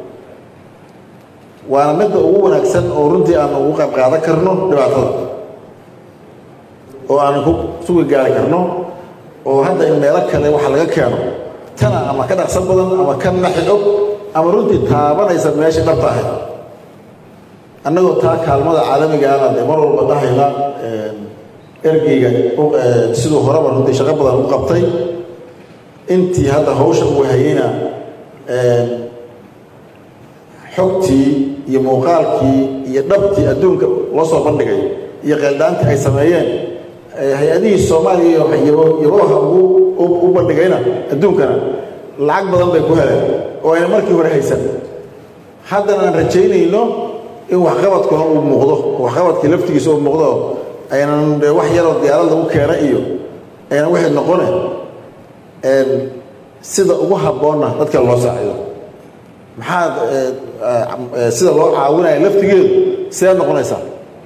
S17: waana midda ugu wanaagsan oo runtii aan ugu qayb qaadan karno dhibaatada oo aan ku sugi gaari karno oo hadda in meelo kale waxa laga keeno tana ama ka dhaqsan badan ama ka naxi og ama runtii taabanaysa meeshii dhabta ahayd annagoo taa kaalmada caalamigaana dee mar walba dhahayna ergeyga siduu horeba runtii shaqo badan u qabtay intii hadda hawsha uu hayeyna xogtii iyo muuqaalkii iyo dhabtii adduunka loo soo bandhigay iyo qeeldhaantii ay sameeyeen hay-adihii soomaaliya yabaha u bandhigayna adduunkana lacag badan bay ku heleen oo ayna markii hore haysan haddana aan rajaynayno in waxqabadkuna uu muuqdo waxqabadkii laftigiisa uu muuqdo aynan wax yaroo diyaarad lagu keena iyo aynan wixii noqone sida ugu habboonna dadka loo saacido maxaad sida loo caawinaya laftigeedu sidaad noqonaysaa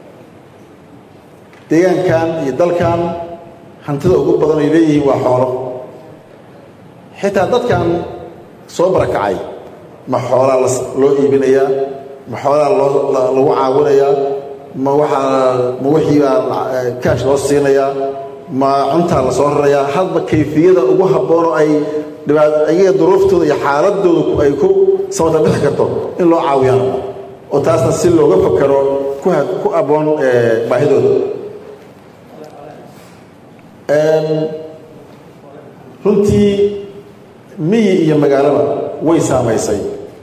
S17: deegaankan iyo dalkan hantida ugu badan ay leeyihiin waa xoolo xitaa dadkan soo barakacay ma xoolaa loo iibinayaa ma xoolaa loo lagu caawinayaa ma waxaa ma wixiibaa kaash loo siinayaa ma cuntaa la soo rarayaa hadba kayfiyada ugu habboon oo ay dhibaat ayaga duruuftooda iyo xaaladooda ay ku samata bixi karto in loo caawiyaan oo taasna si looga fakaro ku ku abboon baahidooda runtii miyi iyo magaalaba way saamaysay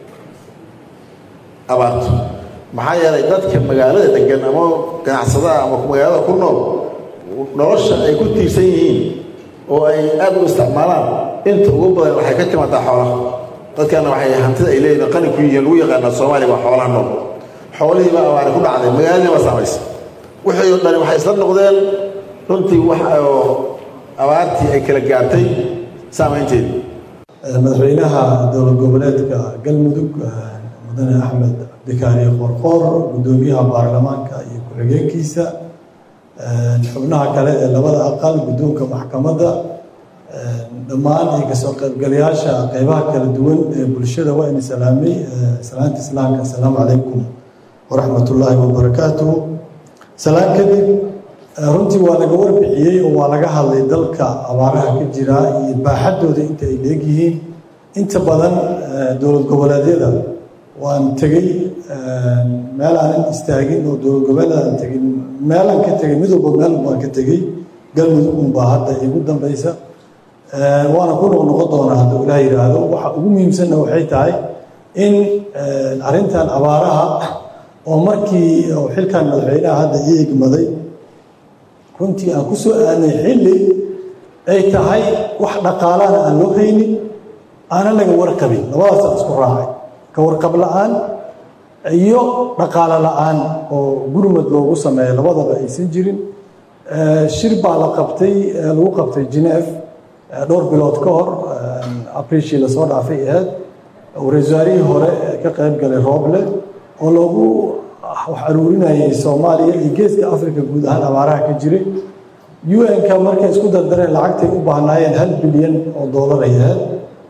S17: abaartu maxaa yeelay dadka magaalada degan ama ganacsadaha ama magaalada ku nool nolosha ay ku tiirsan yihiin oo ay aad u isticmaalaan inta ugu badan waxay ka timaadaa xoolaha dadkana waxay hantida ay leeyihin qani ku yihiin lagu yaqaanaa soomaaliya waa xoolaha nool xoolihiiba abaari ku dhacday magaaladii baa saamaysay wixii oo dhani waxay isla noqdeen runtii wax oo abaartii ay kala gaartay saamaynteedii
S18: madaxweynaha dowlad goboleedka galmudug mudane axmed cabdikaari qorqoor guddoomiyaha baarlamaanka iyo ku-xigeenkiisa xubnaha kale ee labada aqal guddoonka maxkamadda dhammaan iyo kasoo qaybgalayaasha qeybaha kala duwan ee bulshada waa ini salaamay salaanta islaamka assalaamu calaykum waraxmat ullaahi wabarakaatuhu salaan kadib runtii waa laga warbixiyey oo waa laga hadlay dalka abaaraha ka jira iyo baaxaddooda inta ay leegyihiin inta badan dowlad goboleedyada waan tegey meel aanan istaagin oo dowlad goboleedaan tegin meelaan ka tegey mid walba meel baan ka tegey galmudug unbaa hadda igu dambaysa waana ku noqnoqon doonaa hadduu ilaah yidhaahdo waxa ugu muhiimsanna waxay tahay in arrintan abaaraha oo markii xilkan madaxweynaha hadda ii egmaday runtii aan ku soo aadnay xilli ay tahay wax dhaqaalana aan loo haynin aanan laga warqabin labadaasaan isku raacay ka warqab la-aan iyo dhaqaalo la-aan oo gurmad loogu sameeyo labadaba aysan jirin shir baa la qabtay lagu qabtay geneef dhowr bilood ka hor abriishii lasoo dhaafay ahayd ra-isul wasaarihii hore ka qayb galay rooble oo loogu wax aruurinayay soomaaliya iyo geeska africa guud ahaan abaaraha ka jiray un-ka markay isku dardareen lacagtay u baahnaayeen hal bilyan oo doolar ay ahayd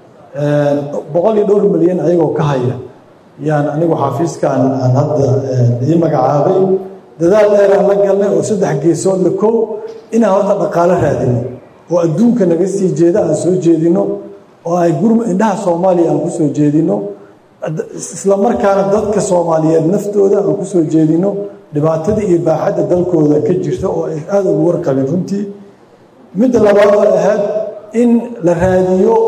S18: boqol iyo dhowr milyan ayagoo ka haya yaan anigu xafiiskan aan hadda ii magacaabay dadaal dheeraan la galnay oo saddex geesood la kow inaan horta dhaqaalo raadino oo adduunka naga sii jeeda aan soo jeedino oo ay gurma indhaha soomaaliya aan ku soo jeedino isla markaana dadka soomaaliyeed naftooda aan ku soo jeedino dhibaatada iyo baaxadda dalkooda ka jirta oo ay aada ugu warqabin runtii midda labaad oo ahayd in la raadiyo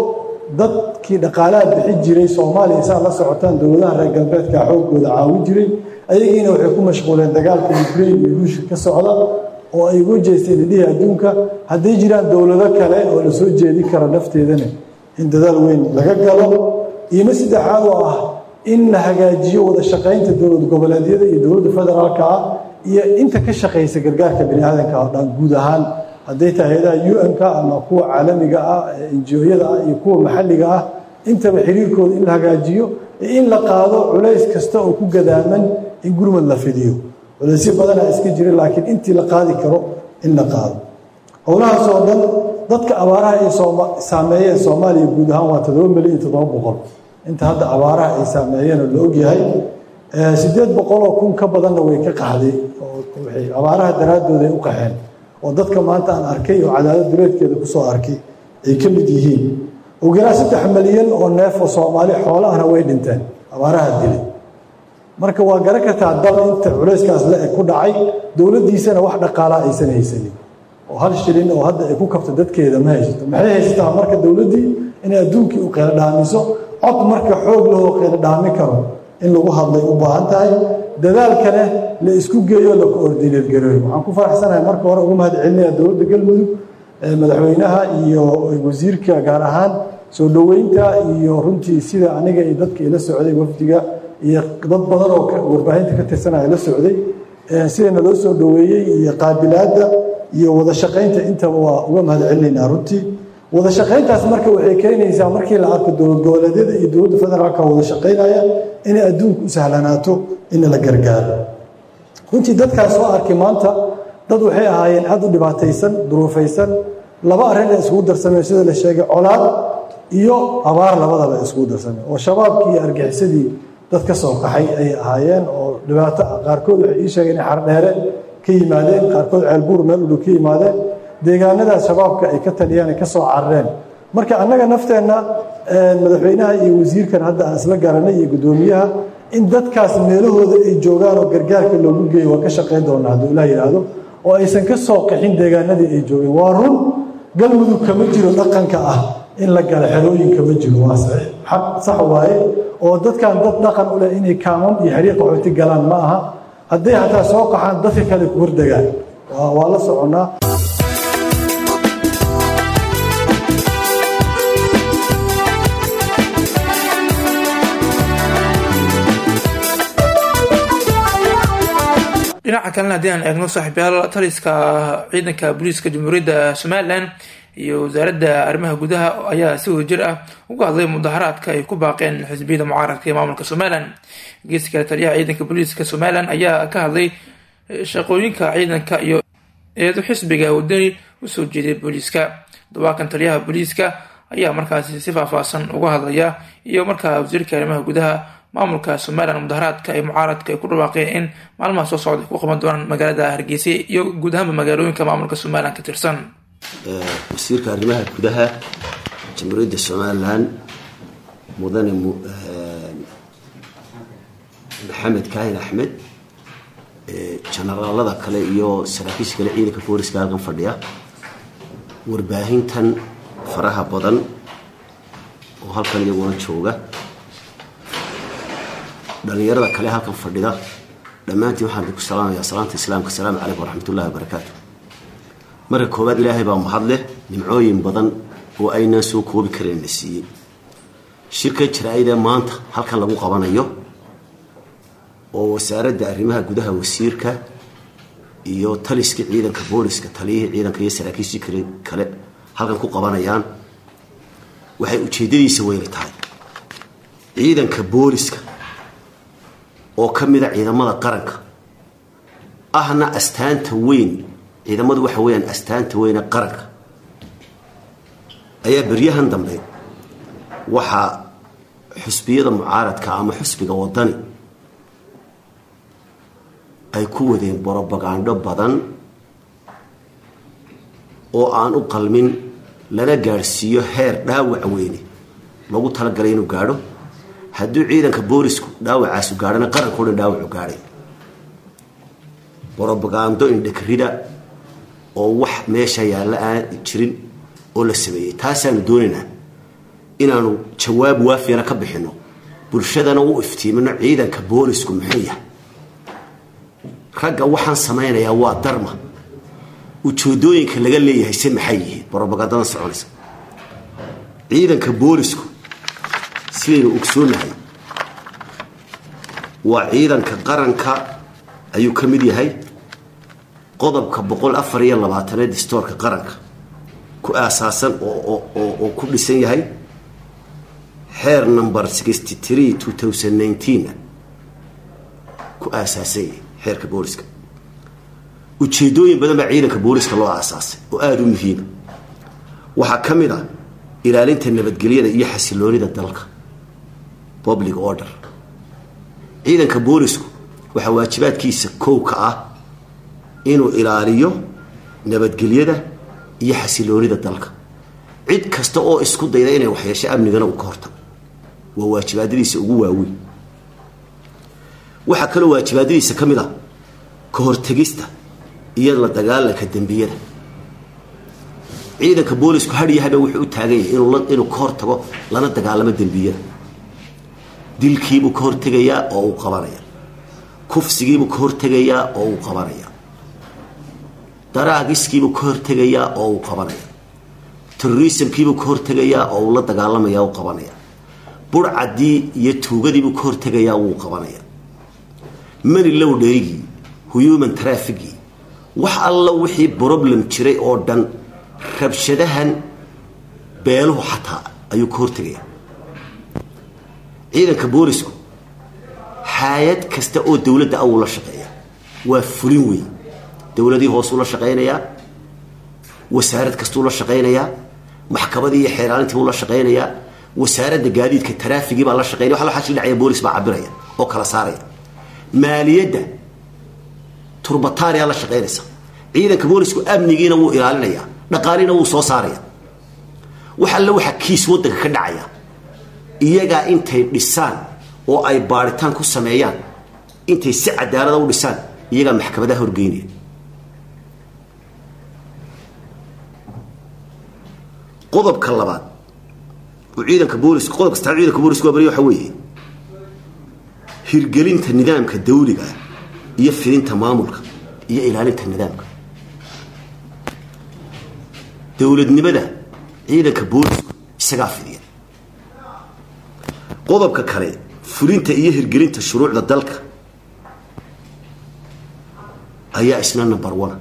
S18: dadkii dhaqaalaha bixi jiray soomaaliya saa la socotaan dowladaha reer galbeedka xoogooda caawin jiray ayagiina waxay ku mashquuleen dagaalka ukraine iyo ruushka ka socda oo ay ugu jeesteen idhihii adduunka hadday jiraan dowlado kale oo la soo jeedi kara nafteedana in dadaal weyn laga galo iima saddexaad oo ah in la hagaajiyo wada shaqaynta dowlad goboleedyada iyo dowladda federaalka ah iyo inta ka shaqaysa gargaarka bini aadanka oo dhan guud ahaan hadday tahay hay-adaha un-ka ama kuwa caalamiga ah enjiyada ah iyo kuwa maxalliga ah intaba xiriirkooda in la hagaajiyo iyo in la qaado culays kasta oo ku gadaaman in gurmad la fidiyo culaysyo badanaa iska jira laakiin intii la qaadi karo in la qaado howlahaas oo dhan dadka abaaraha ay saameeyeen soomaaliya guud ahaan waa toddoba milyan iyo toddoba boqol inta hadda abaaraha ay saameeyeen oo la ogyahay siddeed boqoloo kun ka badanna way ka qaxday oo waxay abaaraha daraadooda ay u qaxeen oo dadka maanta aan arkay oo cadaalad duleedkeeda kusoo arkay ay ka mid yihiin ugu yaraan saddex milyan oo neef oo soomaali xoolahana way dhinteen abaaraha dilay marka waa garan kartaa dal inta culayskaas le ku dhacay dowladdiisana wax dhaqaalaa aysan haysanin oo hal shilin oo hadda ay ku kabto dadkeeda ma haysato maxay haysataa marka dowladdii inay adduunkii u qeylo dhaamiso cod marka xoog lahoo qeylo dhaami karo in lagu hadlay u baahan tahay dadaalkana la isku geeyo la koordineed gareeyo waxaan ku faraxsanahay marka hore uga mahad celinaya dowladda galmudug madaxweynaha iyo wasiirka gaar ahaan soo dhoweynta iyo runtii sida aniga iyo dadka ila socday wafdiga iyo dad badan oo warbaahinta ka tirsanaya la socday sidana loo soo dhoweeyey iyo qaabilaadda iyo wada shaqaynta intaba waa uga mahad celinaynaa runtii wada shaqayntaas marka waxay keenaysaa markii la arko dowlad goboleedyada iyo dowladda federaalka wada shaqaynaya inay adduunka u sahlanaato in la gargaaro runtii dadkaas soo arkay maanta dad waxay ahaayeen aada u dhibaataysan duruufaysan laba arrin ay iskugu darsameen sida la sheegay colaad iyo abaar labadaba iskugu darsameen oo shabaabkii iyo argixisadii dad ka soo qaxay ay ahaayeen oo dhibaato qaarkood waxay ii sheegeen inay xardheere ka yimaadeen qaarkood ceelbuur meel udhow ka yimaadeen deegaanadaas shabaabka ay ka taliyaan ay ka soo carareen marka annaga nafteenna madaxweynaha iyo wasiirkan hadda aan isla garanay iyo guddoomiyaha in dadkaas meelahooda ay joogaan oo gargaarka loogu geeyo waa ka shaqayn doonaa hadduu ilaah yidhaahdo oo aysan ka soo qaxin deegaanadii ay joogeen waa run galmudug kama jiro dhaqanka ah in la gala xerooyinka ma jiro waa saxiix xaq sax waaye oo dadkan dad dhaqan u leh inay kaamam iyo xiriir qaxooti galaan ma aha hadday hataa soo qaxaan dadka kale ku hordegaan waa la soconnaa
S1: dhinaca kalena haddii aan eegno saaxiibyaal taliska ciidanka booliiska jamhuuriyadda somalilan iyo wasaaradda arrimaha gudaha ayaa si wadajir ah uga hadlay mudaharaadka ay ku baaqeen xisbiyada mucaaradka ee maamulka somalilan geesi kale taliyaha ciidanka booliiska somalilan ayaa ka hadlay shaqooyinka ciidanka iyo eedu xisbiga wadani usoo jeeday booliiska dawaakan taliyaha booliiska ayaa markaasi si faahfaahsan uga hadlaya iyo markaa wasiirka arrimaha gudaha maamulka somalilan mudaharaadka ay mucaaradka ay ku dhawaaqeen in maalmaha soo socda ay ku qaban doonaan magaalada hargeysa iyo guud ahaanba magaalooyinka maamulka somalilan ka tirsan
S19: wasiirka arrimaha gudaha jamhuuriyadda somalilan mudane maxamed kaahin axmed jenaraalada kale iyo saraakiisha kale ciidanka booliska halkan fadhiya warbaahintan faraha badan oo halkan iyaguna jooga dhalinyarada kale halkan fadhida dhammaantiin waxaan idinku salaamayaa salaanta islaamka asalaamu calaykum waraxmatullahi wabarakaatu marka koowaad ilaahay baa mahad leh nimcooyin badan oo aynaan soo koobi karayn la siiyey shirka jaraa-idee maanta halkan lagu qabanayo oo wasaaradda arrimaha gudaha wasiirka iyo taliska ciidanka booliska taliyihii ciidanka iyo saraakiishii kale kale halkan ku qabanayaan waxay ujeedadiisa weyna tahay ciidanka booliska oo ka mida ciidamada qaranka ahna astaanta weyn ciidamadu waxa weyaan astaanta weyne qaranka ayaa beryahan dambe waxaa xusbiyada mucaaradka ama xusbiga wadani ay ku wadeen brobagandho badan oo aan u qalmin lana gaadhsiiyo heer dhaawac weyne lagu talagalay inuu gaadho hadduu ciidanka boolisku dhaawacaasu gaadhana qaranko dhan dhaawacu gaadhay brobagando indhakarida oo wax meesha yaalla aan jirin oo la sameeyey taasaanu doonaynaa inaanu jawaab waafiyana ka bixinno bulshadana u iftiimino ciidanka boolisku muxuu yahay ragga waxaan samaynayaa waa darma ujeedooyinka laga leeyahay se maxay yihiin brobagandada soconaysa ciidanka boolisku sidaynu ogsoonahay waa ciidanka qaranka ayuu ka mid yahay qodobka boqol afar iyo labaataneed distoorka qaranka ku aasaasan oo ku dhisan yahay xeer number sixty three two thousand nineteen ku aasaasan yahay xeerka booliska ujeedooyin badan baa ciidanka booliska loo aasaasay oo aada u muhiima waxaa ka mid ah ilaalinta nabadgelyada iyo xasiloonida dalka public order ciidanka boolisku waxaa waajibaadkiisa kow ka ah inuu ilaaliyo nabadgelyada iyo xasiloonida dalka cid kasta oo isku dayda inay waxyeesho amnigana uu ka hortago waa waajibaadadiisa ugu waaweyn waxaa kaloo waajibaadadiisa ka mid ah ka hortegista iyo la dagaalanka dembiyada ciidanka boolisku hadhiyahaba wuxuu u taagan yahay inuu ka hortago lana dagaalamo dembiyada dilkiibuu ka hortegayaa oo uu qabanaya kufsigiibuu ka hortegayaa oo uu qabanaya daraagiskiibuu ka hortegayaa oo uu qabanaya terrorismkiibuu ka hortegayaa oo uu la dagaalamaya u qabanaya burcadii iyo tuugadiibuu ka hortegayaa wuu qabanaya mani low dherigii human trafficii wax alla wixii problem jiray oo dhan rabshadahan beeluhu xataa ayuu ka hortegaya ciidanka boolisku hay-ad kasta oo dowladda awuu la shaqeeya waa fulin weyn dowladii hoosuu la shaqaynayaa wasaarad kastuu la shaqaynayaa maxkamadii iyo xeeraalintii buu la shaqaynayaa wasaaradda gaadiidka taraafigii baa la shaqeynaya wax waxaa dhacaya boolis baa cabiraya oo kala saaraya maaliyadda turbataaniyaa la shaqaynaysa ciidanka boolisku amnigiina wuu ilaalinayaa dhaqaalina wuu soo saaraya wax alle waxa kiis wadanka ka dhacaya iyagaa intay dhisaan oo ay baaritaan ku sameeyaan intay si cadaalada u dhisaan iyagaa maxkamadaha horgeynaya qodobka labaad oo ciidanka booliska qodob kastaa ciidanka booliska waa bari waxa weeye hirgelinta nidaamka dawliga iyo fidinta maamulka iyo ilaalinta nidaamka dowladnimada ciidanka boolisku isagaa fidiya qodobka kale fulinta iyo hirgelinta shuruucda dalka ayaa isna number one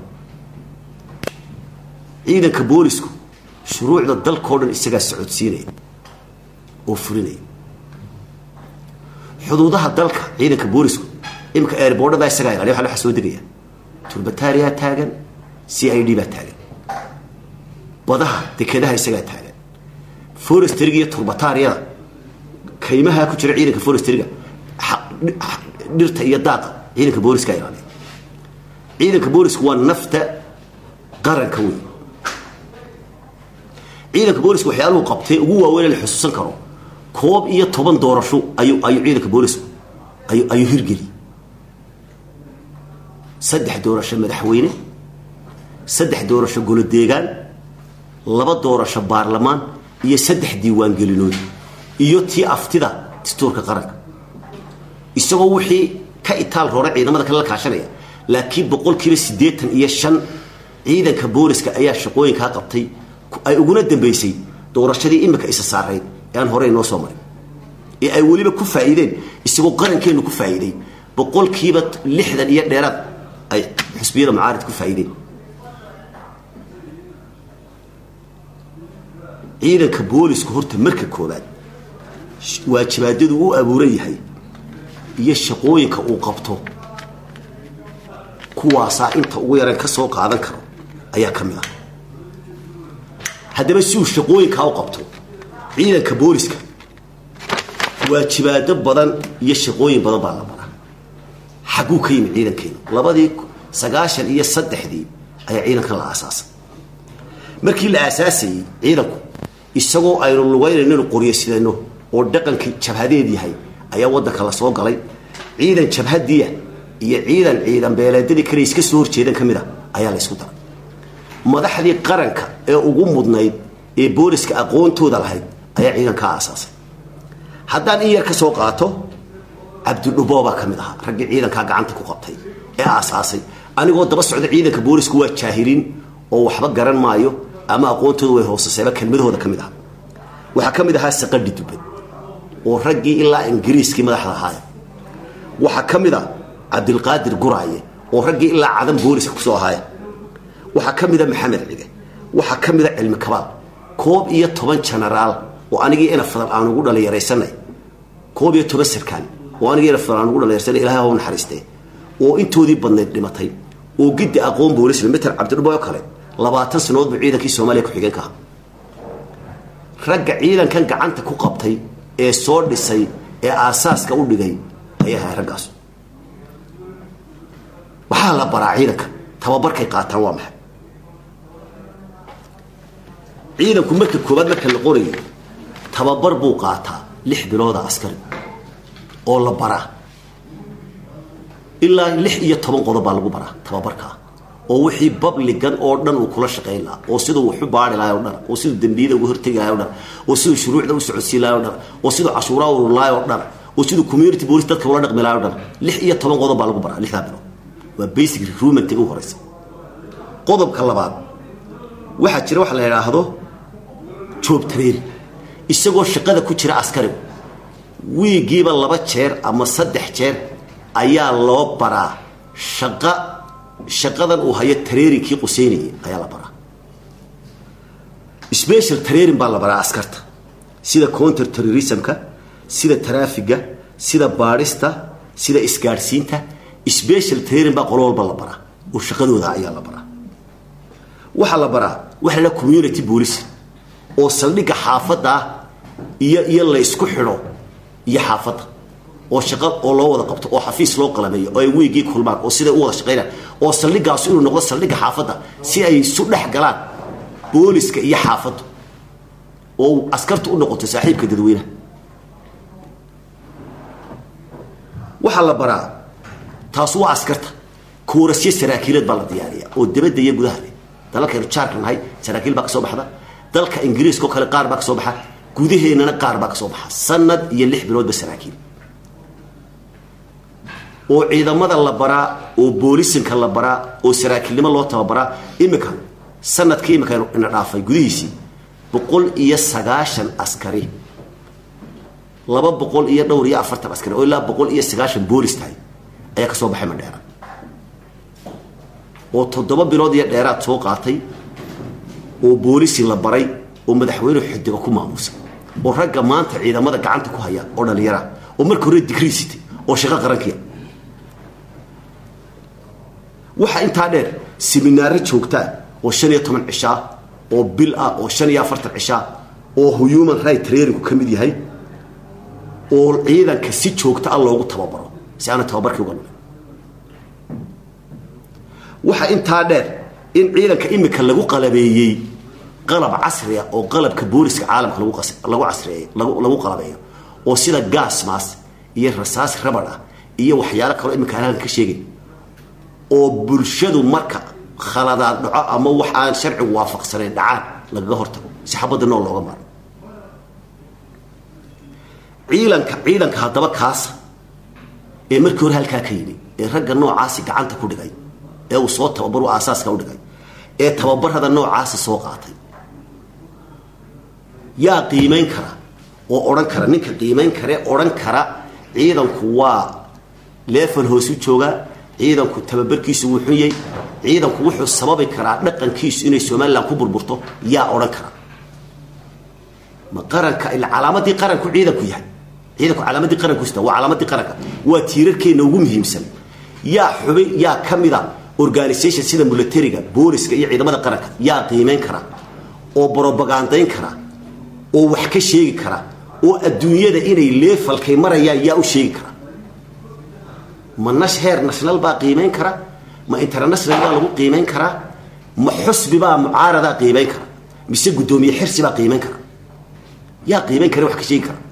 S19: ciidanka boolisku shuruucda dalkao dhan isagaa socodsiinaya oo fulinaya xuduudaha dalka ciidanka boolisku imika eerboodhada isagaa ilaaliya waxa waxa soo degaya turbataariyaa taagan c i d baa taagan badaha dekedaha isagaa taagan forestryga iyo turbataariyada kaymaha ku jira ciidanka forestryga dhirta iyo daaqa ciidanka booliska ilaaliya ciidanka boolisku waa nafta qaranka weyn ciidanka boolisku waxyaaluhu qabtay ugu waaweyn la xusuusan karo koob iyo toban doorasho ayuu ayuu ciidanka boolisku ayuu ayuu hirgeli saddex doorasho madaxweyne saddex doorasho golo deegaan laba doorasho baarlamaan iyo saddex diiwaangelinood iyo tii aftida dastuurka qaranka isagoo wixii ka itaal roora ciidamada kale la kaashanaya laakiin boqolkiiba siddeetan iyo shan ciidanka booliska ayaa shaqooyinkaa qabtay ay uguna dambeysay doorashadii imika isa saarayd ee aan horey noo soo marin ee ay weliba ku faa'iideen isagoo qarankeennu ku faa'iiday boqolkiiba lixdan iyo dheeraad ay xusbiyada mucaarid ku faa'iideen ciidanka boolisku horta marka koobaad waajibaadadu u abuuran yahay iyo shaqooyinka uu qabto kuwaasaa inta ugu yaran ka soo qaadan karo ayaa ka mid ah haddaba si uu shaqooyinkaa u qabto ciidanka booliska waajibaado badan iyo shaqooyin badan baa la maraa xagguu ka yimid ciidankeenu labadii sagaashan iyo saddexdii ayaa ciidankan la aasaasay markii la aasaasayey ciidanku isagoo aynu lugaynayno qoryasidano oo dhaqankii jabhadeed yahay ayaa wadanka la soo galay ciidan jabhadiya iyo ciidan ciidan beeleedadii kale iska soo horjeedan ka mid a ayaa la ysku daray madaxdii qaranka ee ugu mudnayd ee booliska aqoontooda lahayd ayaa ciidankaa aasaasay haddaan in yar ka soo qaato cabdidhuboo baa ka mid ahaa raggii ciidankaa gacanta ku qabtay ee aasaasay anigoo daba socda ciidanka boolisku waa jaahiliin oo waxba garan maayo ama aqoontooda way hoosasayba kelmadahooda ka mid aha waxaa ka mid ahaa saqadhi dubad oo raggii ilaa ingiriiskii madaxda ahaaya waxaa ka mid a cabdilqaadir guraaye oo raggii ilaa cadan booliska kusoo ahaaya waxaa ka mid a maxamed cige waxaa ka mid a cilmi kabaal koob iyo toban jenaraal oo anigii ina fadal aan ugu dhalinyaraysanay koob iyo toban sarkaan oo anigii ina fadal aan ugu dhalinyarsanay ilahay hau naxariistee oo intoodii badnayd dhimatay oo giddi aqoon boolisba meter cabdidhubo oo kale labaatan sannadood buu ciidankii soomaaliya ku-xigeenka aha ragga ciidankan gacanta ku qabtay ee soo dhisay ee aasaaska u dhigay ayaa ahay raggaas waxaa la baraa ciidanka tababarkay qaataan waa maxay ciidanku marka koowaad marka la qorayo tababar buu qaataa lix bilooda askari oo la baraa ilaa lix iyo toban qodob baa lagu baraa tababarkaa oo wixii babligan oo dhan uu kula shaqayn lahaa oo siduu waxu baari lahay o dhan oo siduu dembiyada uga hortegi lahay o dhan oo siduu shuruucda u socodsiin lahay o dhan oo siduu cashuuraa urur lahay oo dhan oo siduu community police dadka ula dhaqmi lahay o dhan lix iyo toban qodob baa lagu baraa lixdaa bilood waa basic recruitment ugu horeysa qodobka labaad waxaa jira waxa la yidhaahdo job training isagoo shaqada ku jira askarigu wiigiiba laba jeer ama saddex jeer ayaa loo baraa shaqa shaqadan uu hayo tareerinkii quseynayay ayaa la baraa special training baa la baraa askarta sida counter terrorismka sida taraafiga sida baadhista sida isgaadhsiinta special training baa qolo walba la baraa oo shaqadooda ayaa la baraa waxaa la baraa waxa la community police oo saldhigga xaafadda ah iyo iyo la isku xidho iyo xaafadda oo shaqo oo loo wada qabto oo xafiis loo qalameeyo oo ay weygii kulmaan oo siday u wada shaqaynaan oo saldhiggaas inuu noqdo saldhigga xaafadda si ay isu dhex galaan booliska iyo xaafaddu oo askartu u noqoto saaxiibka dadweynaha waxaa la baraa taas waa askarta koorasyo saraakiileed baa la diyaariya oo dabadda iyo gudaha leh dalalkaynu jaarka nahay saraakiil baa ka soo baxda dalka ingiriiska oo kale qaar baa ka soo baxa gudaheennana qaar baa ka soo baxa sanad iyo lix biloodba saraakiil oo ciidamada la baraa oo boolisinka la baraa oo saraakiilnimo loo tababaraa imika sanadkii imika ina dhaafay gudihiisii boqol iyo sagaashan askari laba boqol iyo dhowr iyo afartan askari oo ilaa boqol iyo sagaashan boolis tahay ayaa ka soo baxay madheera oo toddoba bilood iyo dheeraad soo qaatay oo boolisi la baray oo madaxweyne xidiga ku maamuusay oo ragga maanta ciidamada gacanta ku haya oo dhallinyara oo marka hore digrii sitay oo shaqo qarankiya waxaa intaa dheer seminaaro joogtaa oo shan iyo toban cishaa oo bil ah oo shan iyo afartan cishaa oo human right trainingku ka mid yahay oo ciidanka si joogta ah loogu tababaro si aana tababarkii uga lumin waxaa intaa dheer in ciidanka imika lagu qalabeeyey qalab casriya oo qalabka booliska caalamka lagu lagu casriyeey lagu lagu qalabeeyo oo sida gas maas iyo rasaas rabad ah iyo waxyaalo kaloo imika aan halkan ka sheegin oo bulshadu marka khaladaad dhaco ama wax aan sharcigu waafaqsanayn dhacaan lagaga hortago si xabadda nool looga maro ciidanka ciidanka haddaba kaasa ee markii hore halkaa ka yidhi ee ragga noocaasi gacanta ku dhigay ee uu soo tababaru aasaaska u dhigay ee tababarada noocaasi soo qaatay yaa qiimayn kara oo odhan kara ninka qiimayn kare odhan kara ciidanku waa leefal hoosu joogaa ciidanku tababarkiisu wuu xun yahay ciidanku wuxuu sababi karaa dhaqankiisu inay somalilan ku burburto yaa odhan kara ma qaranka ila calaamadii qaranku ciidanku yahay ciidanku calaamadii qaranku sita waa calaamadii qaranka waa tiirarkeenna ugu muhiimsan yaa xubin yaa ka mida organisation sida militariga booliska iyo ciidamada qaranka yaa qiimayn kara oo brobagandayn kara oo wax ka sheegi kara oo adduunyada inay leefalkay marayaan yaa u sheegi kara ma nash heer national baa qiimayn kara ma international baa lagu qiimayn karaa ma xusbi baa mucaaradaa qiimayn kara mise guddoomiye xirsi baa qiimayn kara yaa qiimayn kara wax ka sheegi kara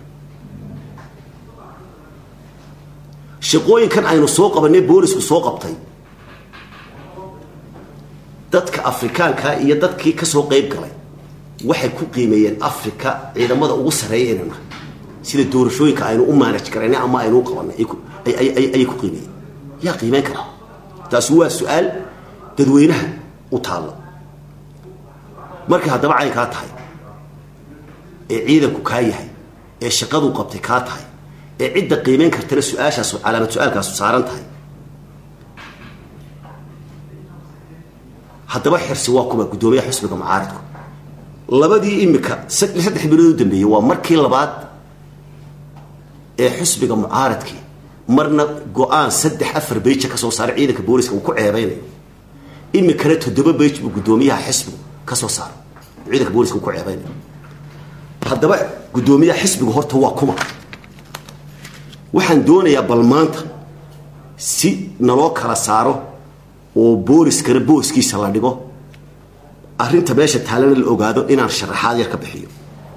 S19: shaqooyinkan aynu soo qabanay boolisku soo qabtay dadka afrikaanka iyo dadkii ka soo qayb galay waxay ku qiimeeyeen africa ciidamada ugu sarreeya inaynu nahay sida doorashooyinka aynu u maanaj karaynay ama aynu u qabanay ay ku- ay- ay- ay- ayay ku qiimeeyeen yaa qiimeyn kara taasi waa su-aal dadweynaha u taalla markay haddaba caynkaa tahay ee ciidanku kaa yahay ee shaqaduu qabtay kaa tahay ee cidda qiimeyn kartana su-aashaas calaamad su-aalkaasu saaran tahay haddaba xirsi waa kuba guddoomiyaha xusbiga mucaaridku labadii imika sad- saddex bilood u dambeeyey waa markii labaad ee xusbiga mucaaradkii marna go-aan saddex afar beija ka soo saaray ciidanka booliska uu ku ceebeynayo imikana toddoba beij buu guddoomiyaha xisbigu ka soo saaray uu ciidanka booliska uu ku ceebeynayo haddaba guddoomiyaha xisbigu horta waa kuma waxaan doonayaa bal maanta si naloo kala saaro oo booliskana booskiisa la dhigo arrinta meesha taalana la ogaado inaan sharaxaad yar ka bixiyo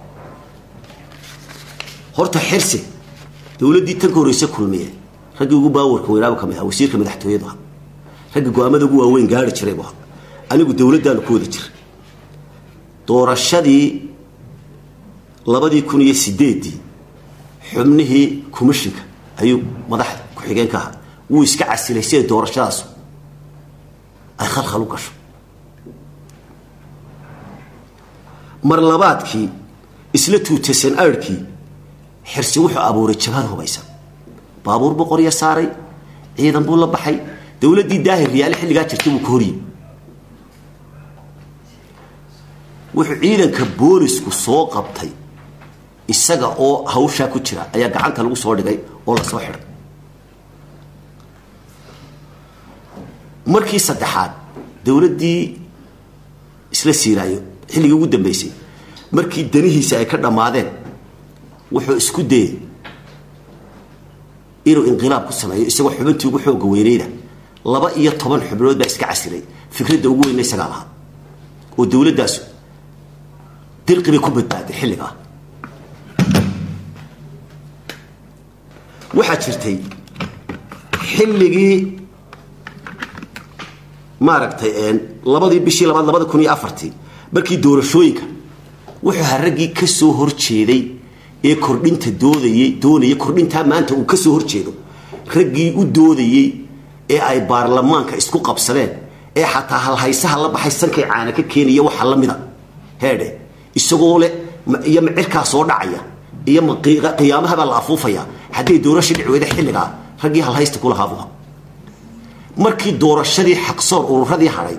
S19: horta xirsi dowladdii tan ka horreyse kulmiye raggii ugu baawarka weynaaba ka mid aha wasiirka madaxtooyadu aha ragga go-aamada ugu waaweyn gaari jiray bu aha anigu dowladdaanu ku wada jira doorashadii labadii kun iyo sideedii xubnihii commishinka ayuu madaxda ku-xigeen ka ahaa wuu iska casilay si ay doorashadaasu ay khalkhal u gasho mar labaadkii isla tuutasan aadhkii xirsi wuxuu abuuray jabhad hubaysan baabuur buu qorya saaray ciidan buu la baxay dowladdii daahir riyaale xilligaa jirtay buu ka horyimi wuxuu ciidanka boolisku soo qabtay isaga oo hawshaa ku jira ayaa gacanta lagu soo dhigay oo la soo xidhay markii saddexaad dowladdii isla siiraayo xilligii ugu dambeysay markii danihiisa ay ka dhammaadeen wuxuu isku dayey inuu inqilaab ku sameeyo isagoo xubintii ugu xooga weyneyda laba iyo toban xubnood baa iska casilay fikradda ugu weyna isagaa lahaa oo dowladdaasu dirqi bay ku badbaaday xilligaa waxaa jirtay xilligii maaragtay labadii bishii labaad labada kun iyo afartii markii doorashooyinka wuxuu ahaa raggii ka soo horjeeday ee kordhinta doodayey doonayay kordhintaa maanta uu ka soo horjeedo raggii u doodayey ee ay baarlamaanka isku qabsadeen ee xataa halhaysaha la baxay sankay caana ka keenaya waxa la mida heedhe isagoo leh ma- iyo macirkaa soo dhacaya iyo ma qi- qiyaamahabaa la afuufaya haddii doorasha dhici weyda xilligaa raggii halhaysta kulahaa buu ahaa markii doorashadii xaqsoor ururadii hadhay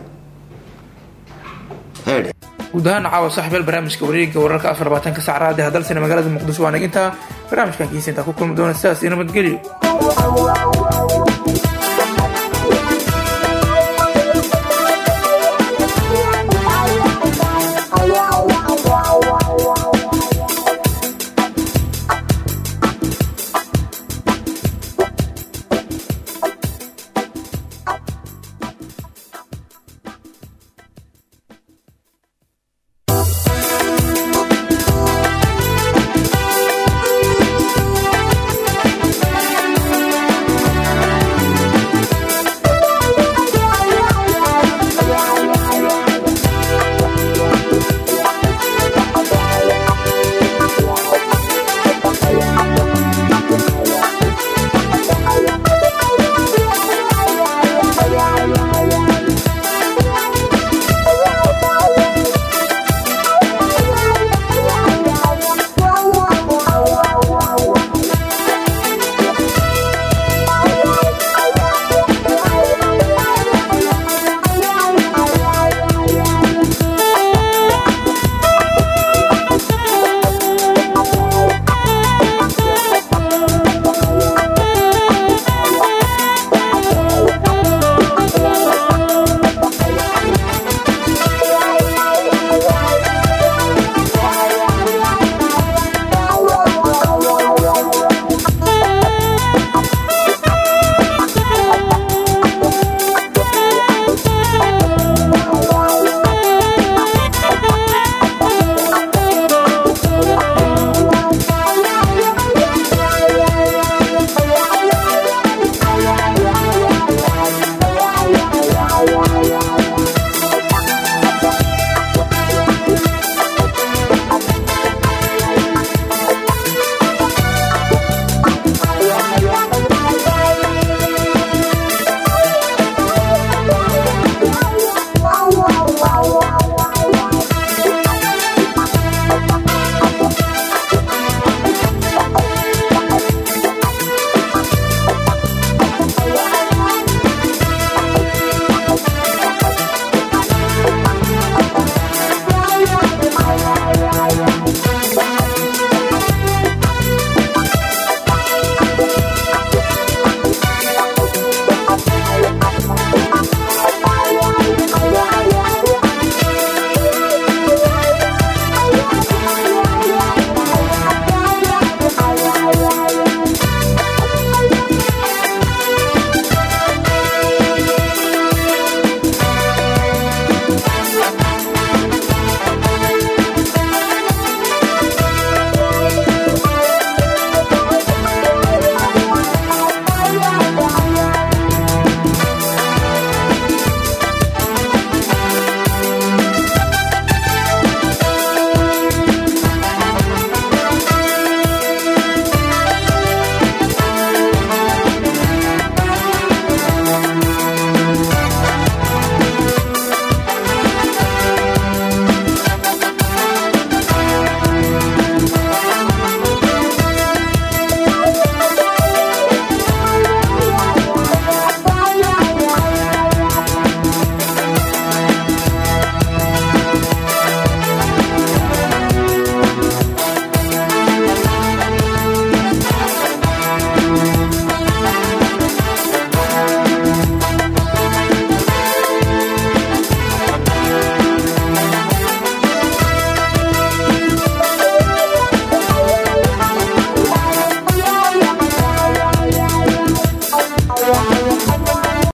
S19: heedhe
S1: guud ahaan caawa saaxiibayaal barnaamijka wareegga wararka afar labaatanka sac raadi hadalsana magaalada muqdisho waa nagintaa barnaamijkan kiisa intaa ku kulmi doona sidaas iyo nabadgelyo